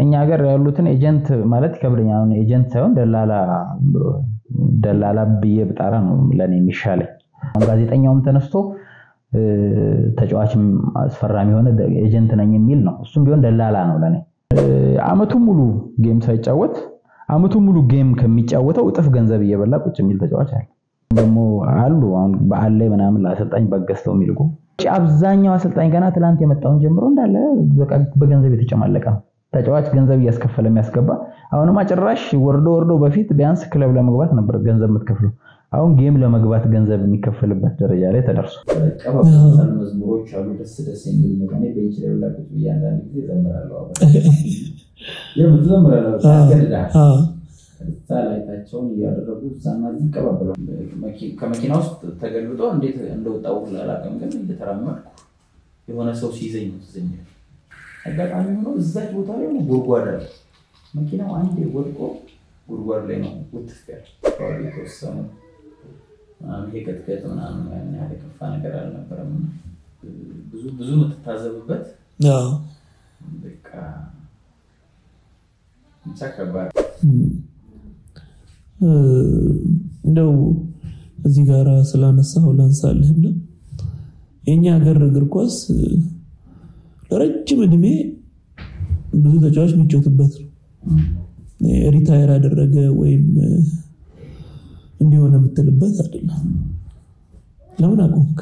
እኛ ሀገር ያሉትን ኤጀንት ማለት ይከብደኛል። አሁን ኤጀንት ሳይሆን ደላላ ብሎ ደላላ ብዬ ብጣራ ነው ለእኔ የሚሻለኝ። አሁን ጋዜጠኛውም ተነስቶ እ፣ ተጫዋችም አስፈራሚ የሆነ ኤጀንት ነኝ የሚል ነው። እሱም ቢሆን ደላላ ነው ለእኔ። እ፣ አመቱን ሙሉ ጌም ሳይጫወት አመቱን ሙሉ ጌም ከሚጫወተው እጥፍ ገንዘብ እየበላ ቁጭ የሚል ተጫዋች አለ። ደግሞ አሉ አሁን በዓል ላይ ምናምን ለአሰልጣኝ በገዝተው የሚልቁ አብዛኛው አሰልጣኝ ገና ትላንት የመጣውን ጀምሮ እንዳለ በቃ በገንዘብ የተጨማለቀ ነው። ተጫዋች ገንዘብ እያስከፈለ የሚያስገባ አሁንማ ጭራሽ ወርዶ ወርዶ በፊት ቢያንስ ክለብ ለመግባት ነበር ገንዘብ የምትከፍለው። አሁን ጌም ለመግባት ገንዘብ የሚከፈልበት ደረጃ ላይ ተደርሷል። ቀባባታል መዝሙሮች አሉ ደስ ደስ የሚሉ ነገር እኔ ቤንች ላይ ሁላ ቁጭ ብዬ አንዳንድ ጊዜ እዘምራለሁ። የምር ትዘምራለህ፣ ያስገድድሃል። አዎ። እዛ ላይታቸውን እያደረጉ እዛና እዚህ ይቀባበላል። መኪ- ከመኪና ውስጥ ተገልብጦ እንዴት እንደወጣው ሁላ አላውቅም፣ ግን እየተራመድኩ የሆነ ሰው ሲይዘኝ ነው ትዝ የሚለኝ። አጋጣሚ ሆኖ እዛች ቦታ ላይ ሆነ ጉድጓድ አለ። መኪናው አንዴ ወድቆ ጉድጓድ ላይ ነው ውትፍ ያለ አካባቢ የተወሰኑ ምናምን ይሄ ቅጥቅጥ ምናምን ያን ያህል የከፋ ነገር አልነበረም። እና ብዙ ብዙ የምትታዘብበት አዎ። በቃ ብቻ ከባድ እ፣ እንደው እዚህ ጋር ስላነሳው ላንሳልህና የእኛ ሀገር እግር ኳስ እ፣ ለረጅም እድሜ ብዙ ተጫዋች የሚጫወትበት ነው። ሪታየር ያደረገ ወይም እ፣ እንዲሆነ የምትልበት አይደለም። ለምን አቆምክ?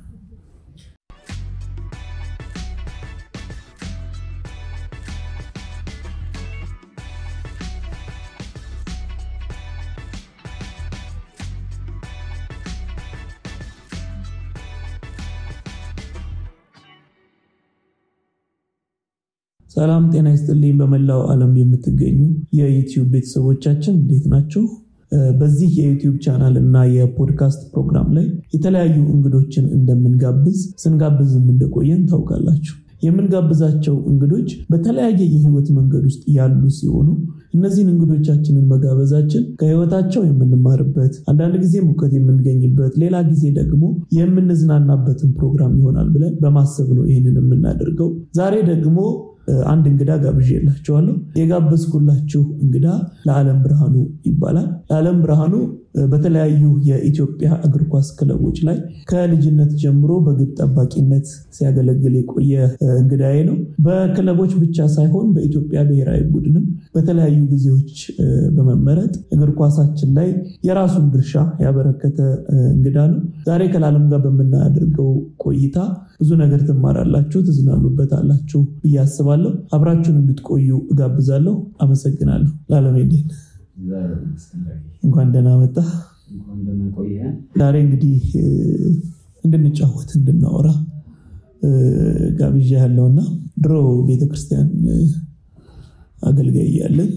ሰላም ጤና ይስጥልኝ። በመላው ዓለም የምትገኙ የዩቲዩብ ቤተሰቦቻችን እንዴት ናችሁ? እ፣ በዚህ የዩቲዩብ ቻናል እና የፖድካስት ፕሮግራም ላይ የተለያዩ እንግዶችን እንደምንጋብዝ ስንጋብዝም እንደቆየን ታውቃላችሁ። የምንጋብዛቸው እንግዶች በተለያየ የህይወት መንገድ ውስጥ ያሉ ሲሆኑ እነዚህን እንግዶቻችንን መጋበዛችን ከህይወታቸው የምንማርበት አንዳንድ ጊዜም እውቀት የምንገኝበት ሌላ ጊዜ ደግሞ የምንዝናናበትን ፕሮግራም ይሆናል ብለን በማሰብ ነው ይህንን የምናደርገው። ዛሬ ደግሞ እ፣ አንድ እንግዳ ጋብዤላችኋለሁ። የጋበዝኩላችሁ እንግዳ ለዓለም ብርሃኑ ይባላል። ለዓለም ብርሃኑ እ፣ በተለያዩ የኢትዮጵያ እግር ኳስ ክለቦች ላይ ከልጅነት ጀምሮ በግብ ጠባቂነት ሲያገለግል የቆየ እ፣ እንግዳዬ ነው። በክለቦች ብቻ ሳይሆን በኢትዮጵያ ብሔራዊ ቡድንም በተለያዩ ጊዜዎች እ፣ በመመረጥ እግር ኳሳችን ላይ የራሱን ድርሻ ያበረከተ እ፣ እንግዳ ነው። ዛሬ ከለዓለም ጋር በምናደርገው ቆይታ ብዙ ነገር ትማራላችሁ፣ ትዝናኑበታላችሁ ብዬ አስባለሁ። አብራችሁን እንድትቆዩ እጋብዛለሁ። አመሰግናለሁ። ለዓለም እንዴት ነህ? እግዚአብሔር ይመስገን። እንኳን ደህና መጣ። እንኳን ደህና ቆየኸን። ዛሬ እንግዲህ እ፣ እንድንጫወት እንድናወራ እ፣ ጋብዣ ያለውና ድሮ ቤተክርስቲያን እ፣ አገልጋይ እያለን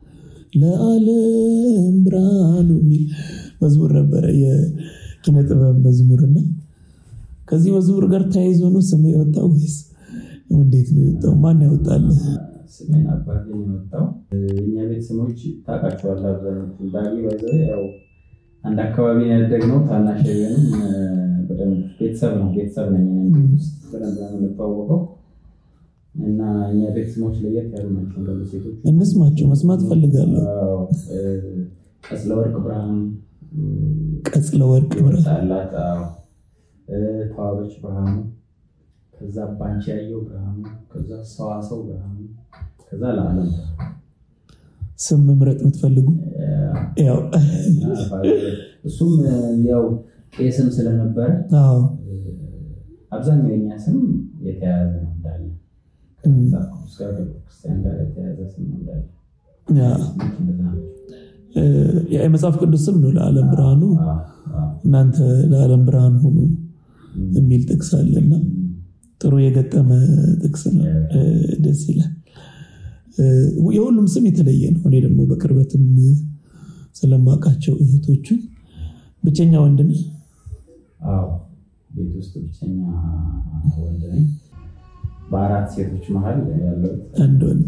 ለዓለም ብርሃኑ የሚል መዝሙር ነበረ፣ የኪነ ጥበብ መዝሙርና ከዚህ መዝሙር ጋር ተያይዞ ነው ስም የወጣው ወይስ እንዴት ነው የወጣው? ማን ያወጣልህ? ስሜን አባቴ ነው የወጣው። እኛ ቤት ስሞች ታውቃቸዋለህ። አብዛኞቹ ዳጊ ባይዘው ያው አንድ አካባቢ ነው ያደግነው። ታናሽ ቢሆንም በደንብ ቤተሰብ ነው ቤተሰብ ነኝ እኔ ቤት ውስጥ በደንብ ነው የምንተዋወቀው እና እኛ ቤት ስሞች ለየት ያሉ ናቸው። እንደዚህ ሴቶች እንስማቸው፣ መስማት ፈልጋለሁ። ቀስለ ወርቅ ብርሃኑ ቀጽለ ወርቅ ብርሃኑ፣ ወጣላት ተዋበች ብርሃኑ፣ ከዛ ባንቺ ያየው ብርሃኑ፣ ከዛ ሰዋሰው ብርሃኑ፣ ከዛ ለዓለም ስም መምረጥ የምትፈልጉ ያው እሱም ያው ቄስም ስለነበረ አዎ አብዛኛው የኛ ስም የተያያዘ ነው እንዳለ ከመጽሐፍ ቅዱስ ጋር ከቤተክርስቲያን ጋር የተያያዘ ስም ነው እንዳለ ያ እንደዛ ነው። እ፣ የመጽሐፍ ቅዱስ ስም ነው ለዓለም ብርሃኑ፣ አዎ፣ አዎ። እናንተ ለዓለም ብርሃን ሁኑ የሚል ጥቅስ አለና ጥሩ የገጠመ ጥቅስ ነው። እ፣ ደስ ይላል። እ፣ የሁሉም ስም የተለየ ነው። እኔ ደግሞ በቅርበትም ስለማውቃቸው እህቶቹን ብቸኛ ወንድ ነህ? አዎ ቤት ውስጥ ብቸኛ ወንድ ነኝ። በአራት ሴቶች መሀል ያለው አንድ ወንድ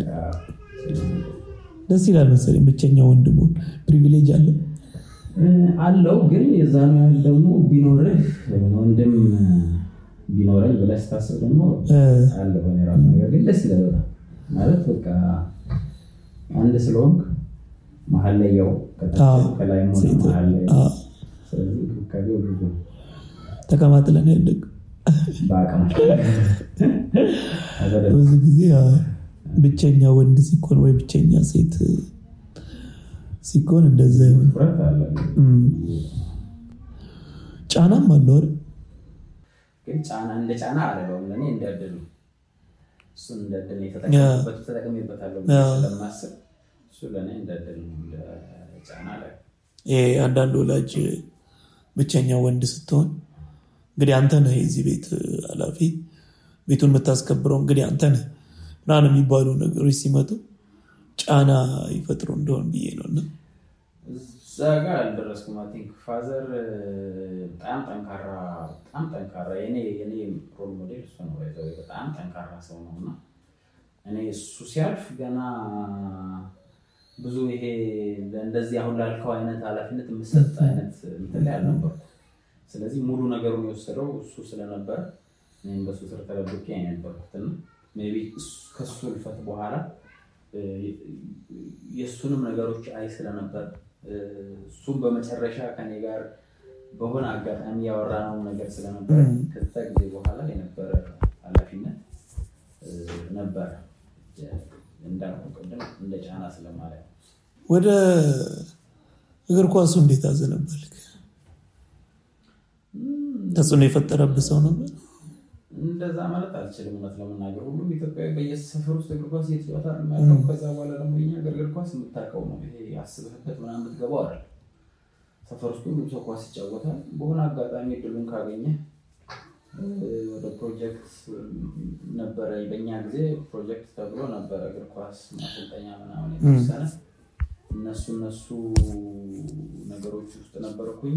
ደስ ይላል መሰለኝ። ብቸኛ ወንድ መሆን ፕሪቪሌጅ አለው። አለው ግን የዛኑ ያህል ደግሞ ቢኖርህ ወንድም ቢኖረኝ ብለህ ስታስብ ደግሞ እ፣ አለ በእኔ ራሱ ነገር ግን ደስ ይላል በጣም ማለት በቃ አንድ ስለሆንክ መሀል ላይ ያው ከታች ከላይ ሆነ መሀል ላይ ስለዚህ እንክብካቤው ብዙ ነው። ተቀማጥለን ያደግ በአቅማቸው ብዙ ጊዜ አ፣ ብቸኛ ወንድ ሲኮን ወይ ብቸኛ ሴት ሲኮን እንደዛ ይሆን ትኩረት አለ። ጫናም አለው አይደል? ግን ጫና እንደ ጫና አለለውም ለእኔ እንደ እድል ነው። እሱን እንደ እድል ነው የተጠቀምበት ተጠቅሜበታለሁ ብዬ ያ። ስለማስብ እሱ ለእኔ እንደ እድል ነው እንደ ጫና ላይ ይሄ አንዳንድ ወላጅ ብቸኛ ወንድ ስትሆን እንግዲህ አንተ ነህ የዚህ ቤት ኃላፊ ቤቱን የምታስከብረው እንግዲህ አንተ ነህ ምናምን የሚባሉ ነገሮች ሲመጡ ጫና ይፈጥሩ እንደሆን ብዬ ነው እና እዛ ጋር አልደረስኩም። አይ ቲንክ ፋዘር በጣም ጠንካራ በጣም ጠንካራ የኔ የኔ ሮል ሞዴል እሱ ነው። ባይ ዘ ወይ በጣም ጠንካራ ሰው ነው እና እኔ እሱ ሲያልፍ ገና ብዙ ይሄ እንደዚህ አሁን ላልከው አይነት ኃላፊነት የምሰጥ አይነት እንትን ላይ አልነበርኩም። ስለዚህ ሙሉ ነገሩን የወሰደው እሱ ስለነበረ እኔም በሱ ስር ተደብቄ ነው የነበርኩትና ሜይ ቢ እሱ- ከሱ እልፈት በኋላ እ፣ የእሱንም ነገሮች አይ ስለነበር እ፣ እሱም በመጨረሻ ከኔ ጋር በሆነ አጋጣሚ ያወራነው ነገር ስለነበረ ም። ከዛ ጊዜ በኋላ የነበረ ኃላፊነት እ፣ ነበረ እንዳልኩ ቅድም እንደ ጫና ስለማለት ነው። ወደ እግር ኳሱ እንዴት አዘነበልክ? ተጽዕኖ የፈጠረብህ ሰው ነበር? እንደዛ ማለት አልችልም። እውነት ለመናገር ሁሉም ኢትዮጵያዊ በየሰፈር ውስጥ እግር ኳስ እየተጫወተ አይደል የሚያውቀው። ከዛ በኋላ ደግሞ የኛ ሀገር እግር ኳስ የምታውቀው ነው። ይሄ አስበህበት ምናምን የምትገባው አይደል። ሰፈር ውስጥ ሁሉም ሰው ኳስ ይጫወታል። በሆነ አጋጣሚ እድሉን ካገኘ እ፣ ወደ ፕሮጀክት ነበረ። በእኛ ጊዜ ፕሮጀክት ተብሎ ነበረ እግር ኳስ ማሰልጠኛ ምናምን የተወሰነ እነሱ እነሱ ነገሮች ውስጥ ነበርኩኝ።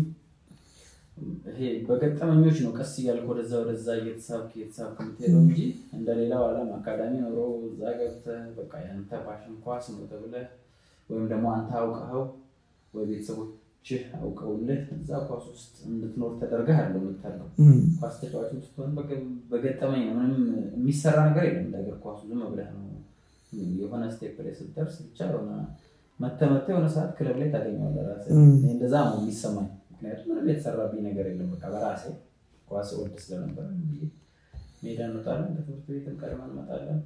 ይሄ በገጠመኞች ነው። ቀስ እያልክ ወደዛ ወደዛ እየተሳብክ እየተሳብክ የምትሄደው እንጂ እንደሌላው ዓለም አካዳሚ ኖሮ እዛ ገብተህ በቃ ያንተ ፓሽን ኳስ ነው ተብለህ ወይም ደግሞ አንተ አውቀኸው ወይ ቤተሰቦችህ አውቀውልህ እዛ ኳስ ውስጥ እንድትኖር ተደርገህ አለ የምታለው ም፣ ኳስ ተጫዋች ስትሆን በገ- በገጠመኝ ነው። ምንም የሚሰራ ነገር የለም። እንደ እግር ኳሱ ዝም ብለህ ነው የሆነ ስቴፕ ላይ ስትደርስ ብቻ የሆነ መተህ መተህ የሆነ ሰዓት ክለብ ላይ ታገኘዋለህ ራስህ። ም። እኔ እንደዛ ነው የሚሰማኝ። ምክንያቱም ምንም የተሰራብኝ ነገር የለም። በቃ በራሴ ኳስ ወድ ስለነበረ ብዬ ሜዳ እንወጣለን፣ ከትምህርት ቤትም ቀድመን እንመጣለን።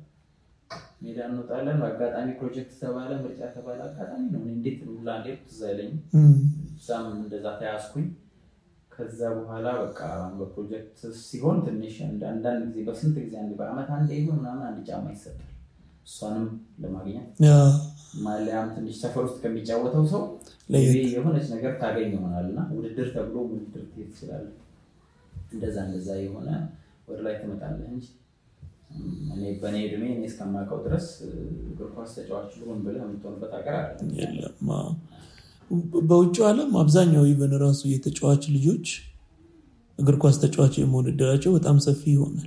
ሜዳ እንወጣለን። በአጋጣሚ ፕሮጀክት ተባለ፣ ምርጫ ተባለ። አጋጣሚ ነው። እኔ እንዴት ሁላ እንዴት ትዝ አይለኝም። ም፣ እዛም እንደዛ ተያዝኩኝ። ከዛ በኋላ በቃ በፕሮጀክት ሲሆን ትንሽ አንድ- አንዳንድ ጊዜ በስንት ጊዜ አንድ በአመት አንድ ይሁን ምናምን አንድ ጫማ ይሰጣል። እሷንም ለማግኘት ያ፣ ማሊያም ትንሽ ሰፈር ውስጥ ከሚጫወተው ሰው ለየት maybe የሆነች ነገር ታገኝ ይሆናል እና ውድድር ተብሎ ውድድር ትሄድ ትችላለህ። እንደዛ እንደዛ የሆነ ወደ ላይ ትመጣለህ እንጂ እም፣ እኔ በእኔ እድሜ እኔ እስከማውቀው ድረስ እ፣ እግር ኳስ ተጫዋች ልሆን ብለህ የምትሆንበት ሀገር አለ የለም። አዎ። በውጭው ዓለም አብዛኛው ኢቨን ራሱ የተጫዋች ልጆች እግር ኳስ ተጫዋች የመሆን እድላቸው በጣም ሰፊ ይሆናል።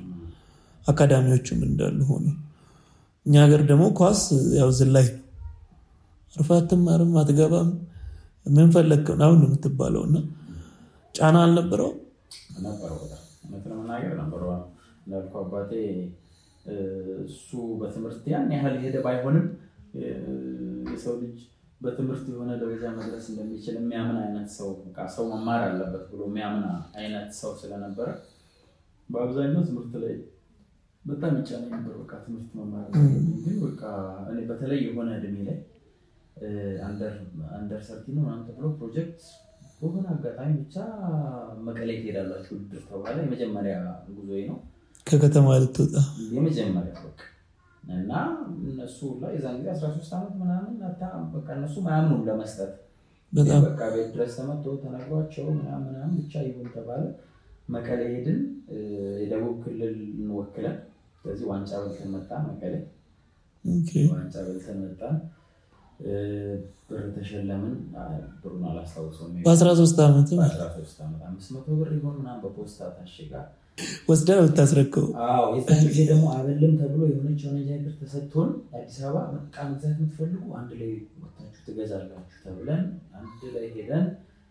አካዳሚዎቹም እንዳሉ ሆኖ እኛ ሀገር ደግሞ ኳስ ያው ዝላይ ነው። አርፈህ አትማርም፣ አትገባም፣ ምን ፈለግክ ምናምን ነው የምትባለው እና ጫና አልነበረውም። ነበረው በጣም እውነት ለመናገር ነበረው። እንዳልኩ አባቴ እ፣ እሱ በትምህርት ያን ያህል ሄደ ባይሆንም እ፣ የሰው ልጅ በትምህርት የሆነ ደረጃ መድረስ እንደሚችል የሚያምን አይነት ሰው በቃ ሰው መማር አለበት ብሎ የሚያምን አይነት ሰው ስለነበረ በአብዛኛው ትምህርት ላይ በጣም ይጫነኝ ነበር። በቃ ትምህርት መማር አለብኝ። ግን በቃ እኔ በተለይ የሆነ እድሜ ላይ እ፣ አንደር አንደር ሰርቲን ምናምን ተብሎ ፕሮጀክት በሆነ አጋጣሚ ብቻ መቀሌ ትሄዳላችሁ ውድድር ተባለ። የመጀመሪያ ጉዞዬ ነው ከከተማ ልትወጣ የመጀመሪያ በቃ እና እነሱ ላይ የዛን ጊዜ 13 ዓመት ምናምን አታ በቃ እነሱ ምናምኑ ለመስጠት በጣም በቃ ቤት ድረስ ተመቶ ተነግሯቸው ምናምን ምናምን ብቻ ይሁን ተባለ። መቀሌ ሄድን። እ፣ የደቡብ ክልል እንወክለን። ስለዚህ ዋንጫ በልተን መጣን መቀሌ ኦኬ። ዋንጫ በልተን መጣን። እ፣ ብር ተሸለምን። አ፣ ብሩን አላስታውሰውም። በ13 ዓመት በአስራ ሶስት ዓመት አምስት መቶ ብር ይሆን ምናምን በፖስታ ታሽጋ ወስዳ ብታስረከው አዎ የዛን ጊዜ ደግሞ አበልም ተብሎ የሆነች የሆነ ጃይር ተሰጥቶን አዲስ አበባ በቃ መግዛት የምትፈልጉ አንድ ላይ ወታችሁ ትገዛላችሁ ተብለን አንድ ላይ ሄደን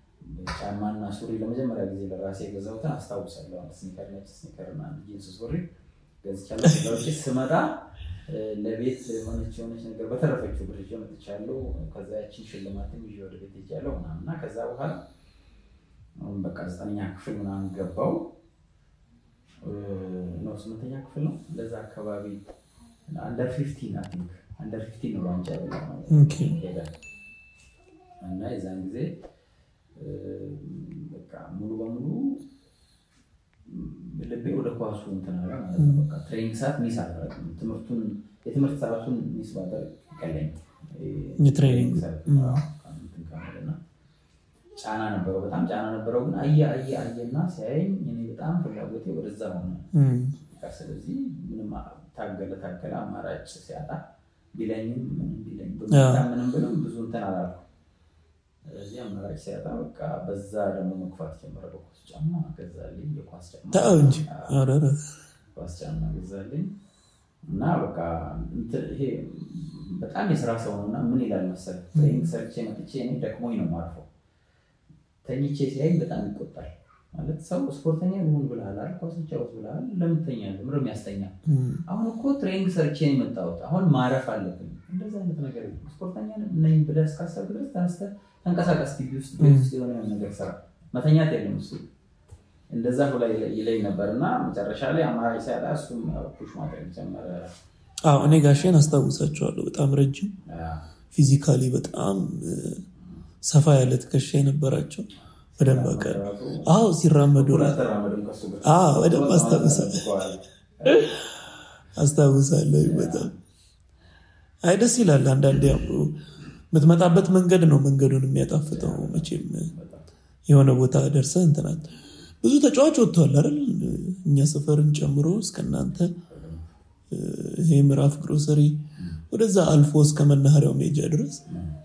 ጫማና ሱሪ ለመጀመሪያ ጊዜ ለራሴ የገዛሁትን አስታውሳለሁ። አንድ ስኒከር ነጭ ስኒከር እና አንድ ጂንስ ሱሪ ገዝቻለሁ። ከዛ ውጪ ስመጣ ለቤት የሆነች የሆነች ነገር በተረፈችው ብር ይዤ መጥቻለሁ። ከዛ ያችን ሽልማትም ይዤ ወደ ቤት ሄጃለሁ ምናምን እና ከዛ በኋላ አሁን በቃ ዘጠነኛ ክፍል ምናምን ገባው ነው ስምንተኛ ክፍል ነው እንደዛ አካባቢ አንደር ፊፍቲን አይ ቲንክ አንደር ፊፍቲን ነው ዋንጫ ኦኬ። ሄደ እና የዛን ጊዜ በቃ ሙሉ በሙሉ ልቤ ወደ ኳሱ እንትን አለ ማለት ነው። በቃ ትሬኒንግ ሰዓት ሚስ አላደርግም። ትምህርቱን የትምህርት ሰዓቱን ሚስ ባደርግ ይቀለኝ የትሬኒንግ እና ጫና ነበረው፣ በጣም ጫና ነበረው። ግን አየ አየ አየና ሲያየኝ እኔ በጣም ፍላጎቴ ወደዛ ሆነ። በቃ ስለዚህ ምንም ታገለ ታገለ አማራጭ ሲያጣ ቢለኝም ምንም ቢለኝ በጣም ምንም ብልም ብዙ እንትን አላልኩም። ስለዚህ አማራጭ ሲያጣ በቃ በዛ ደግሞ መግፋት ጀመረ። በኳስ ጫማ ገዛልኝ፣ የኳስ ጫማ ተው እንጂ ኧረ ኳስ ጫማ ገዛልኝ እና በቃ እንትን ይሄ በጣም የስራ ሰው ነው እና ምን ይላል መሰለህ ትሬኒንግ ሰርቼ መጥቼ እኔ ደክሞኝ ነው የማርፈው። ተኝቼ ሲያይ በጣም ይቆጣል። ማለት ሰው ስፖርተኛ ልሁን ብልሃል አይደል? ኳስ ጫወት ብልሃል፣ ለምን ትተኛለህ? ምንም ያስተኛል። አሁን እኮ ትሬኒንግ ሰርቼ ነው የመጣሁት፣ አሁን ማረፍ አለብኝ። እንደዚህ አይነት ነገር የለም። ስፖርተኛ ነኝ ብለህ እስካሰብክ ድረስ ተነስተህ ተንቀሳቀስ፣ ግቢ ውስጥ ቤት ውስጥ የሆነ ነገር ስራ፣ መተኛት የለም እሱ እንደዛ ብላ ይለኝ ነበር እና መጨረሻ ላይ አማራጭ ሲያጣ እሱም ፑሽ ማድረግ ጀመረ። አዎ እኔ ጋሼን አስታውሳቸዋለሁ። በጣም ረጅም ፊዚካሊ በጣም ሰፋ ያለ ትከሻ የነበራቸው በደንብ አውቃለሁ። አዎ ሲራመዱ አዎ በደንብ አስታውሳለሁ አስታውሳለሁ። በጣም አይ ደስ ይላል። አንዳንዴ ያው የምትመጣበት መንገድ ነው መንገዱን የሚያጣፍጠው። መቼም የሆነ ቦታ ደርሰህ እንትናት ብዙ ተጫዋች ወጥተዋል አይደል? እኛ ሰፈርን ጨምሮ እስከናንተ ይሄ ምዕራፍ ግሮሰሪ ወደዛ አልፎ እስከ መናኸሪያው ሜጃ ድረስ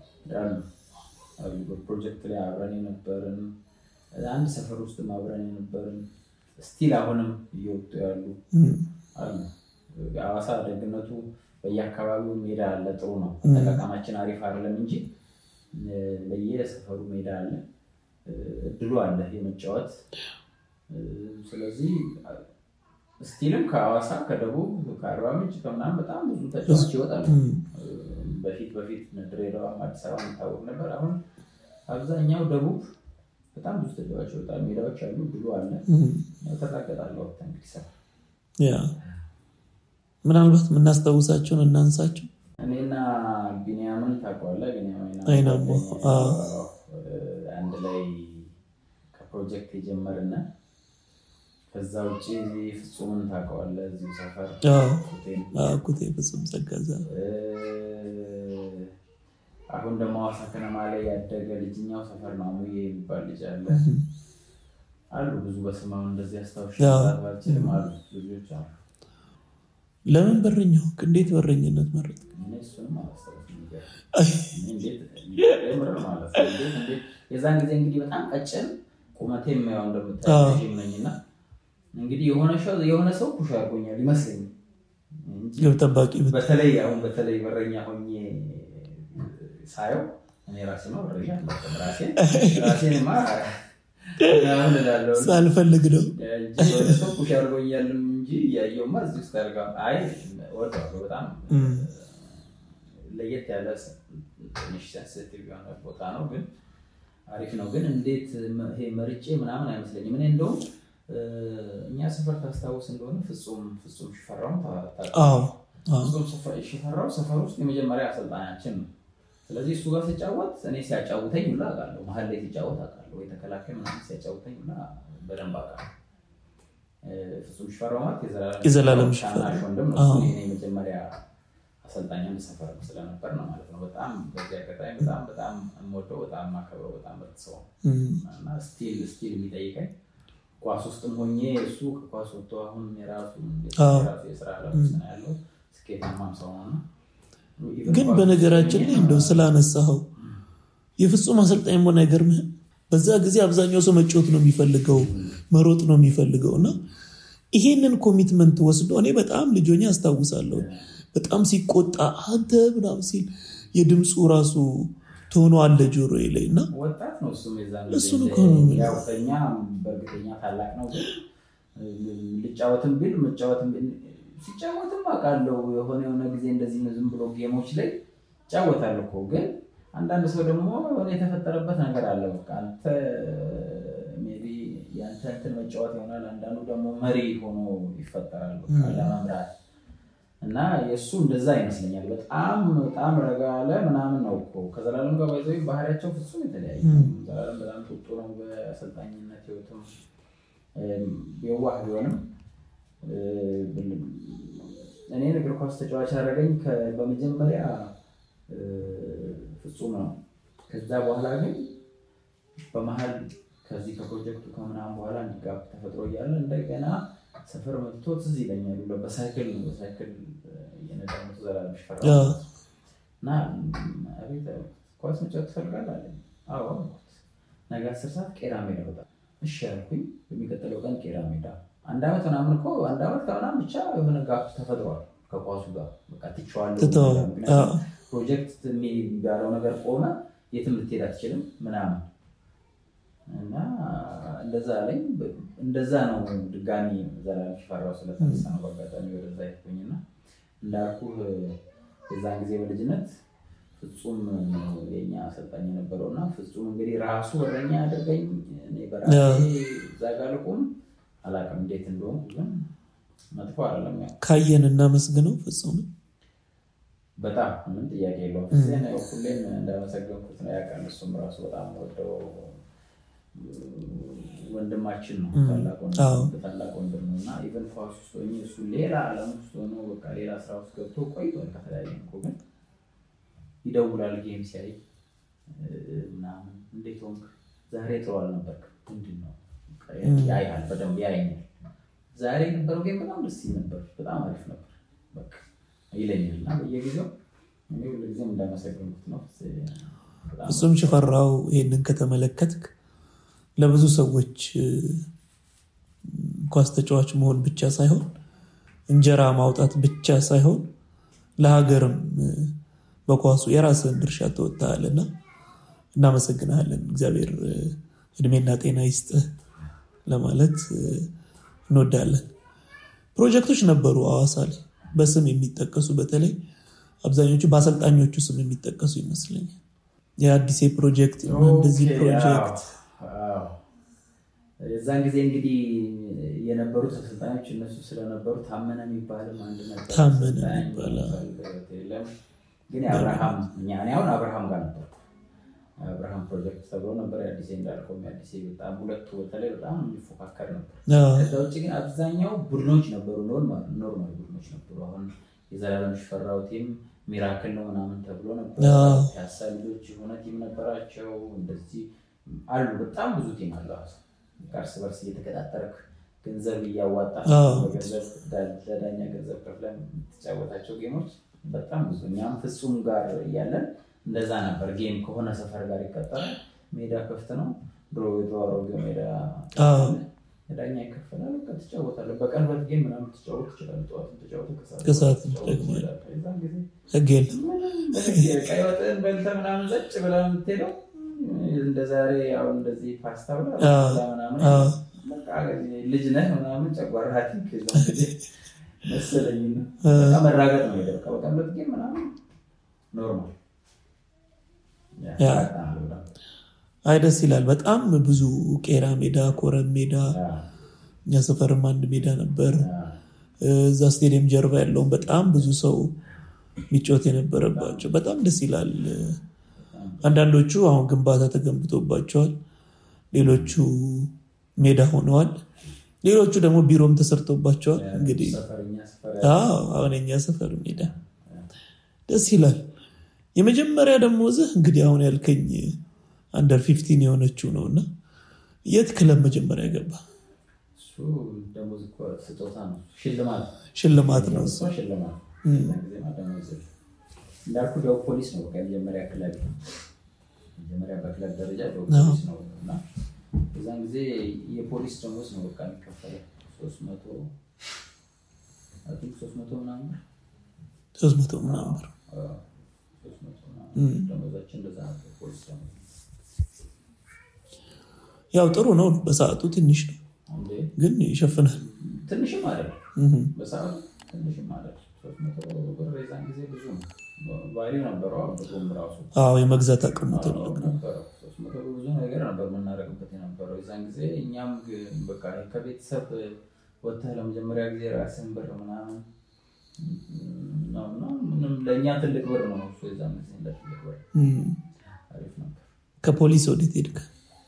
ፕሮጀክት ላይ አብረን የነበርን አንድ ሰፈር ውስጥ አብረን የነበርን ስቲል አሁንም እየወጡ ያሉ አሉ። ሐዋሳ ደግነቱ በየአካባቢው ሜዳ አለ። ጥሩ ነው። አጠቃቀማችን አሪፍ አይደለም እንጂ በየሰፈሩ ሜዳ አለ። እድሉ አለ የመጫወት ስለዚህ ስቲልም ከሐዋሳ ከደቡብ ከአርባ ምንጭ ከምናምን በጣም ብዙ ተጫዋች ይወጣሉ። በፊት በፊት ድሬዳዋ፣ አዲስ አበባ የሚታወቅ ነበር። አሁን አብዛኛው ደቡብ በጣም ብዙ ተጫዋች ይወጣሉ። ሜዳዎች አሉ፣ ድሉ አለ። ተጣገጣለሁ እንግዲህ ሰ ያ ምናልባት የምናስታውሳቸውን እናንሳቸው። እኔና ቢኒያምን ታውቀዋለህ? ቢኒያምን አይናሞ አንድ ላይ ከፕሮጀክት የጀመርና ከዛ ውጭ ፍጹምን ታውቀዋለህ? እዚሁ ሰፈር ኩቴ ፍጹም ጸጋዛ አሁን ደግሞ ሐዋሳ ከነማ ላይ ያደገ ልጅኛው ሰፈር ነው ሙዬ የሚባል ልጅ አለ። አሉ ብዙ በስማው እንደዚህ አስታውሽ ባልችልም አሉ ልጆች አሉ። ለምን በረኛ ሆንክ? እንዴት በረኝነት መረጥ? እሱንም የዛን ጊዜ እንግዲህ በጣም ቀጭን ቁመቴ የማየው እንደምታየው ነኝና እንግዲህ የሆነ ሰው ኩሽ አድርጎኛል ይመስለኛል። ግብ ጠባቂ በተለይ አሁን በተለይ በረኛ ሆኜ ሳየው እኔ ራሴ ነው በረኛ ራሴን ራሴንማ ሳልፈልግ ነው ሰው ኩሽ አድርጎኛልም እንጂ እያየውማ እዚህ ውስጥ አድርጋ አይ እወደዋለሁ በጣም ለየት ያለ ትንሽ ሴንሲቲቭ የሆነ ቦታ ነው፣ ግን አሪፍ ነው። ግን እንዴት ይሄ መርጬ ምናምን አይመስለኝም። እኔ እንደውም እኛ ሰፈር ታስታውስ እንደሆነ ፍጹም ፍጹም ሽፈራው ሽፈራው ሰፈር ውስጥ የመጀመሪያ አሰልጣኛችን ነው። ስለዚህ እሱ ጋር ሲጫወት እኔ ሲያጫውተኝ ሁላ አውቃለሁ። መሀል ላይ ሲጫወት አውቃለሁ፣ ወይ ተከላካይ ምናምን ሲያጫውተኝ ሁላ በደንብ አውቃለሁ። ፍጹም ሽፈራው ማለት የዘላለም ታናሽ ወንድም ነው። እሱ የእኔ መጀመሪያ አሰልጣኝ አንድ ሰፈር ስለነበር ነው ማለት ነው። በጣም በዚህ አጋጣሚ በጣም በጣም የምወደው በጣም የማከብረው በጣም ምርጥ ሰው እና ስቲል ስቲል የሚጠይቀኝ ኳስ ውስጥም ሆኜ እሱ ከኳስ ወጥቶ አሁን የራሱ የራሱ የስራ ለም ውስጥ ነው ያለው ስኬታማም ሰው ነው። ግን በነገራችን ላይ እንደው ስላነሳኸው የፍጹም አሰልጣኝ መሆን አይገርምህም? በዛ ጊዜ አብዛኛው ሰው መጫወት ነው የሚፈልገው መሮጥ ነው የሚፈልገው እና ይሄንን ኮሚትመንት ወስዶ እኔ በጣም ልጆኛ አስታውሳለሁ በጣም ሲቆጣ አንተ ምናምን ሲል የድምፁ ራሱ ቶኖ አለ ጆሮ ላይ እና ወጣት ነው እሱም የዛን እሱን ጊዜ እኮ ነው የምልህ። ያው ከእኛ በእርግጠኛ ታላቅ ነው ግን ልጫወትም ቢል መጫወትም ቢል ሲጫወትም አውቃለሁ። የሆነ የሆነ ጊዜ እንደዚህ ዝም ብሎ ጌሞች ላይ ይጫወታል እኮ ግን አንዳንድ ሰው ደግሞ የሆነ የተፈጠረበት ነገር አለ። በቃ አንተ ሜይ ቢ የአንተ እንትን መጫወት ይሆናል። አንዳንዱ ደግሞ መሪ ሆኖ ይፈጠራል በቃ ለመምራት እና የእሱ እንደዛ ይመስለኛል። በጣም በጣም ረጋ ያለ ምናምን ነው እኮ ከዘላለም ጋር ባይዘ ባህሪያቸው ፍጹም የተለያየ ነው። ዘላለም በጣም ጡጡ ነው በአሰልጣኝነት ህይወትም የዋህ ቢሆንም እኔን እግር ኳስ ተጫዋች ያደረገኝ በመጀመሪያ ፍጹም ነው። ከዛ በኋላ ግን በመሀል ከዚህ ከፕሮጀክቱ ከምናምን በኋላ እንዲጋብ ተፈጥሮ እያለ እንደገና ሰፈር መጥቶ ትዝ ይለኛል በሳይክል ነው በሳይክል እየነዳ መቶ ዘላለም ሽፈራ እና አቤት ኳስ መጫወት ትፈልጋለህ አለኝ። አዎ አልኩት። ነገ አስር ሰዓት ቄራ ሜዳ በጣም እሺ ያልኩኝ። በሚቀጥለው ቀን ቄራ ሜዳ አንድ ዓመት ምናምን እኮ አንድ ዓመት ከምናምን ብቻ የሆነ ጋፕ ተፈጥሯል ከኳሱ ጋር በቃ ትቼዋለሁ። ምክንያቱም ፕሮጀክት የሚባለው ነገር ቆመ፣ የትም ልትሄድ አትችልም ምናምን እና እንደዛ አለኝ። እንደዛ ነው ድጋሚ ዘላለም ሽፈራው ስለተነሳ ነው በአጋጣሚ ወደዛ ሄድኩኝና እንዳልኩህ የዛን ጊዜ በልጅነት ፍጹም የኛ አሰልጣኝ የነበረው እና ፍጹም እንግዲህ ራሱ ወረኛ ያደርገኝ እኔ በራሴ እዛ ጋር ልቁም አላውቅም እንዴት እንደሆንኩ ግን መጥፎ አይደለም። ያው ካየን እናመስግነው ፍጹም በጣም ምንም ጥያቄ የለውም። ዜና ሁሌም እንዳመሰገንኩት ነው ያውቃል። እሱም ራሱ በጣም ወደው ወንድማችን ነው፣ ታላቅ ወንድም ነው እና ኢቨን ኳስ ውስጥ ሆኜ እሱ ሌላ ዓለም ውስጥ ሆኖ በቃ ሌላ ስራ ውስጥ ገብቶ ቆይቷል። ከተለያየ እኮ ግን ይደውላል ጌም ሲያይ ምናምን እንዴት ሆንክ ዛሬ ጥሩ አልነበርክም፣ ምንድን ነው ያያል፣ በደንብ ያየኛል። ዛሬ የነበረው ጌም በጣም ደስ ይል ነበር፣ በጣም አሪፍ ነበር በቃ ይለኛል እና በየጊዜው እኔ ሁልጊዜም እንዳመሰገንኩት ነው። ፍጹም ሽፈራው ይህንን ከተመለከትክ ለብዙ ሰዎች ኳስ ተጫዋች መሆን ብቻ ሳይሆን እንጀራ ማውጣት ብቻ ሳይሆን ለሀገርም በኳሱ የራስህን ድርሻ ትወጣለና እናመሰግናለን። እግዚአብሔር እድሜና ጤና ይስጥህ ለማለት እንወዳለን። ፕሮጀክቶች ነበሩ ሐዋሳ ላይ በስም የሚጠቀሱ በተለይ አብዛኞቹ በአሰልጣኞቹ ስም የሚጠቀሱ ይመስለኛል። የአዲሴ ፕሮጀክት እንደዚህ ፕሮጀክት የዛን ጊዜ እንግዲህ የነበሩት አሰልጣኞች እነሱ ስለነበሩ ታመነ የሚባልም አንድ ነበር። ታመነ ይባላል። ግን የአብርሃም እኔ አሁን አብርሃም ጋር ነበር። አብርሃም ፕሮጀክት ተብሎ ነበር። የአዲሴ እንዳልከው የአዲሴ በጣም ሁለቱ በተለይ በጣም የሚፎካከር ነበር። ከዛ ውጭ ግን አብዛኛው ቡድኖች ነበሩ፣ ኖርማል ቡድኖች ነበሩ። አሁን የዘላለም ሽፈራው ቲም ሚራክል ነው ምናምን ተብሎ ነበር። ፒያሳ ልጆች የሆነ ቲም ነበራቸው። እንደዚህ አሉ። በጣም ብዙ ቲም አለ። እርስ በርስ እየተቀጣጠርክ ገንዘብ እያዋጣ በገንዘብ ለዳኛ ገንዘብ ከፍለን የምትጫወታቸው ጌሞች በጣም ብዙ። እኛም ፍጹም ጋር እያለን እንደዛ ነበር። ጌም ከሆነ ሰፈር ጋር ይቀጠራል። ሜዳ ክፍት ነው። ድሮ የተዋረገ ሜዳ ዳኛ ይከፈላል። በቃ ትጫወታለህ። በቀን ሁለት ጌም ምናምን ትጫወት ትችላለህ። ጠዋት ተጫወት፣ ከሰዓት ህግ የለም። ቀይ ወጥን በልተህ ምናምን ዘጭ ብለህ የምትሄደው እንደ ዛሬ አሁን እንደዚህ ፓስታ ብላ ምናምን ልጅ ነህ ምናምን ጨጓራ መሰለኝ መራገጥ ነው ሄደ በቀን ሁለት ጌም ምናምን ኖርማል አይ ደስ ይላል። በጣም ብዙ ቄራ ሜዳ፣ ኮረም ሜዳ፣ እኛ ሰፈርም አንድ ሜዳ ነበር። እዛ ስቴዲየም ጀርባ ያለውን በጣም ብዙ ሰው የሚጫወት የነበረባቸው በጣም ደስ ይላል። አንዳንዶቹ አሁን ግንባታ ተገንብቶባቸዋል፣ ሌሎቹ ሜዳ ሆነዋል፣ ሌሎቹ ደግሞ ቢሮም ተሰርቶባቸዋል። እንግዲህ አሁን የኛ ሰፈር ሜዳ ደስ ይላል። የመጀመሪያ ደግሞ እዚህ እንግዲህ አሁን ያልከኝ አንደር ፊፍቲን የሆነችው ነው እና የት ክለብ መጀመሪያ ገባ? ሽልማት ነው እሱ። እንዳልኩ ደቡብ ፖሊስ ነው የመጀመሪያ ክለብ መጀመሪያ በክለብ ደረጃ ደቡብ ፖሊስ ነው እና በዛን ጊዜ የፖሊስ ደሞዝ ነው በቃ የሚከፈለው ሶስት መቶ ሶስት መቶ ምናምን ሶስት መቶ ምናምን ደሞዛችን እንደዛ ነበር ፖሊስ ደሞዝ ያው ጥሩ ነው። በሰዓቱ ትንሽ ነው ግን ይሸፍናል። ትንሽም አይደለም በሰዓቱ ትንሽም ማለት ሶስት መቶ ብር የዛን ጊዜ ብዙ ነው። ቫሊዩ ነበረው ብሩም ራሱ አዎ የመግዛት አቅሙ ትልቅ ነው። ነበረው። ሶስት መቶ ብር ብዙ ነገር ነበር የምናደርግበት የነበረው የዛን ጊዜ። እኛም ግ- በቃ ከቤተሰብ ወጥተህ ለመጀመሪያ ጊዜ ራስን ብር ምናምን ነው እና ምንም ለእኛ ትልቅ ብር ነው እሱ የዛን ጊዜ እንደ ትልቅ ብር እም። አሪፍ ነበር። ከፖሊስ ወዴት ሄድክ?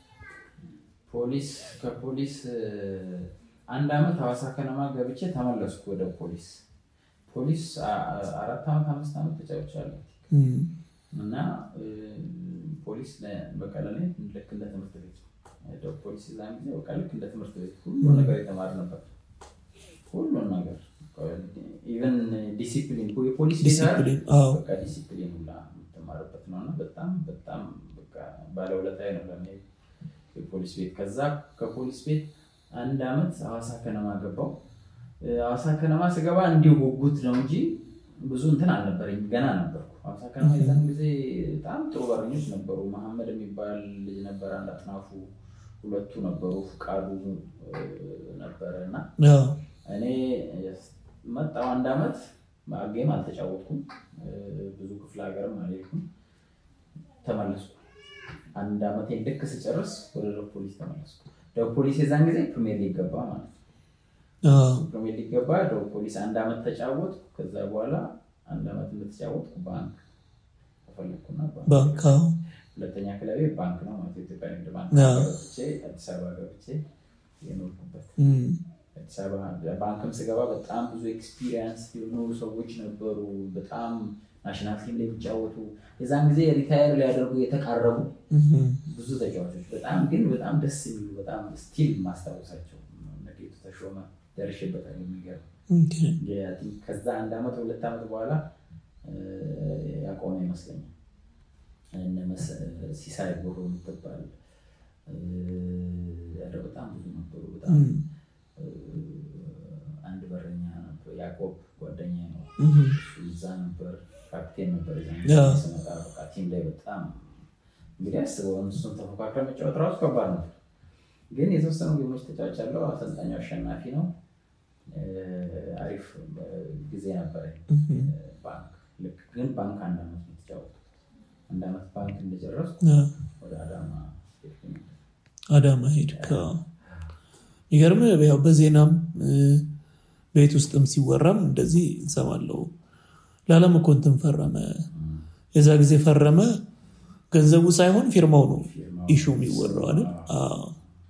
ፖሊስ ከፖሊስ እ፣ አንድ አመት ሐዋሳ ከነማ ገብቼ ተመለስኩ ወደ ፖሊስ። ፖሊስ አ- አ- አራት አመት አምስት አመት ተጫውቻለሁ እም። እና እ፣ ፖሊስ ለ- በቃ ለእኔ ልክ እንደ ትምህርት ቤት ነው። ሄደው ፖሊስ ዛን ጊዜ በቃ ልክ እንደ ትምህርት ቤት ሁሉ ነገር የተማር ነበር። ሁሉን ነገር ኢቨን ዲሲፕሊን የፖሊስ ቤት አይደል? ዲሲፕሊን አዎ በቃ ዲሲፕሊን ሁላ የምትማርበት ነው እና በጣም በጣም በቃ ባለውለታዬ ነው ለእኔ የፖሊስ ቤት። ከዛ ከፖሊስ ቤት አንድ አመት ሐዋሳ ከነማ ገባው። ሐዋሳ ከነማ ስገባ እንዲሁ ጉጉት ነው እንጂ ብዙ እንትን አልነበረኝ፣ ገና ነበርኩ። ሐዋሳ ከነማ የዛን ጊዜ በጣም ጥሩ በረኞች ነበሩ። መሐመድ የሚባል ልጅ ነበረ፣ አንድ አጥናፉ፣ ሁለቱ ነበሩ፣ ፍቃዱ እ፣ ነበረ እና አዎ እኔ መጣው አንድ አመት ጌም አልተጫወትኩም። እ፣ ብዙ ክፍለ ሀገርም አልሄድኩም። ተመለስኩ። አንድ አመቴ ልክ ስጨርስ ወደ ደቡብ ፖሊስ ተመለስኩ። ደቡብ ፖሊስ የዛን ጊዜ ፕሪሚየር ሊግ ገባ ማለት ነው። አዎ ፕሪሚየር ሊግ ገባ። ደቡብ ፖሊስ አንድ አመት ተጫወትኩ። ከዛ በኋላ አንድ አመት እንደተጫወትኩ ባንክ ተፈለግኩና ባንክ ባንክ አዎ ሁለተኛ ክለቤ ባንክ ነው ማለት የኢትዮጵያ ንግድ ባንክ አዎ። ገብቼ አዲስ አበባ ገብቼ የኖርኩበት እም። አዲስ አበባ ባንክም ስገባ በጣም ብዙ ኤክስፒሪየንስ የሆኑ ሰዎች ነበሩ። በጣም ናሽናል ቲም ላይ የሚጫወቱ የዛን ጊዜ ሪታየር ሊያደርጉ የተቃረቡ እም። ብዙ ተጫዋቾች በጣም ግን በጣም ደስ የሚሉ በጣም ስቲል ማስታወሳቸው እነ ጌቱ ተሾመ ደርሼበታል። የሚገርም ኦኬ። የ- ከዛ አንድ አመት ሁለት አመት በኋላ እ፣ ያቆመ ይመስለኛል። እነ መስ- ሲሳይ ቦሮ የምትባል እ፣ ኧረ በጣም ብዙ ነበሩ። በጣም እም። አንድ በረኛ ነበር፣ ያዕቆብ ጓደኛ ነው። እም። እሱ እዛ ነበር፣ ካፕቴን ነበር። የዛን ያ። ጊዜ ስመጣ በቃ ቲም ላይ በጣም እንግዲህ አስበው እሱን ተፎካክረ መጫወት ራሱ ከባድ ነው። ግን የተወሰኑ ጌሞች ተጫዋች ያለው አሰልጣኙ አሸናፊ ነው። እ፣ አሪፍ እ፣ ጊዜ ነበረ። እም። ባንክ ልክ ግን ባንክ አንድ አመት ነው የተጫወትኩት። አንድ አመት ባንክ እንደጨረስኩ አዎ ወደ አዳማ ሄድኩኝ። አዳማ ሄድክ። አዎ። ይገርም ያው በዜናም እ፣ ቤት ውስጥም ሲወራም እንደዚህ እንሰማለሁ። ለዓለም እኮ እንትን ፈረመ፣ የዛ ጊዜ ፈረመ። ገንዘቡ ሳይሆን ፊርማው ነው ፊርማው ኢሹ የሚወራው አይደል? አዎ።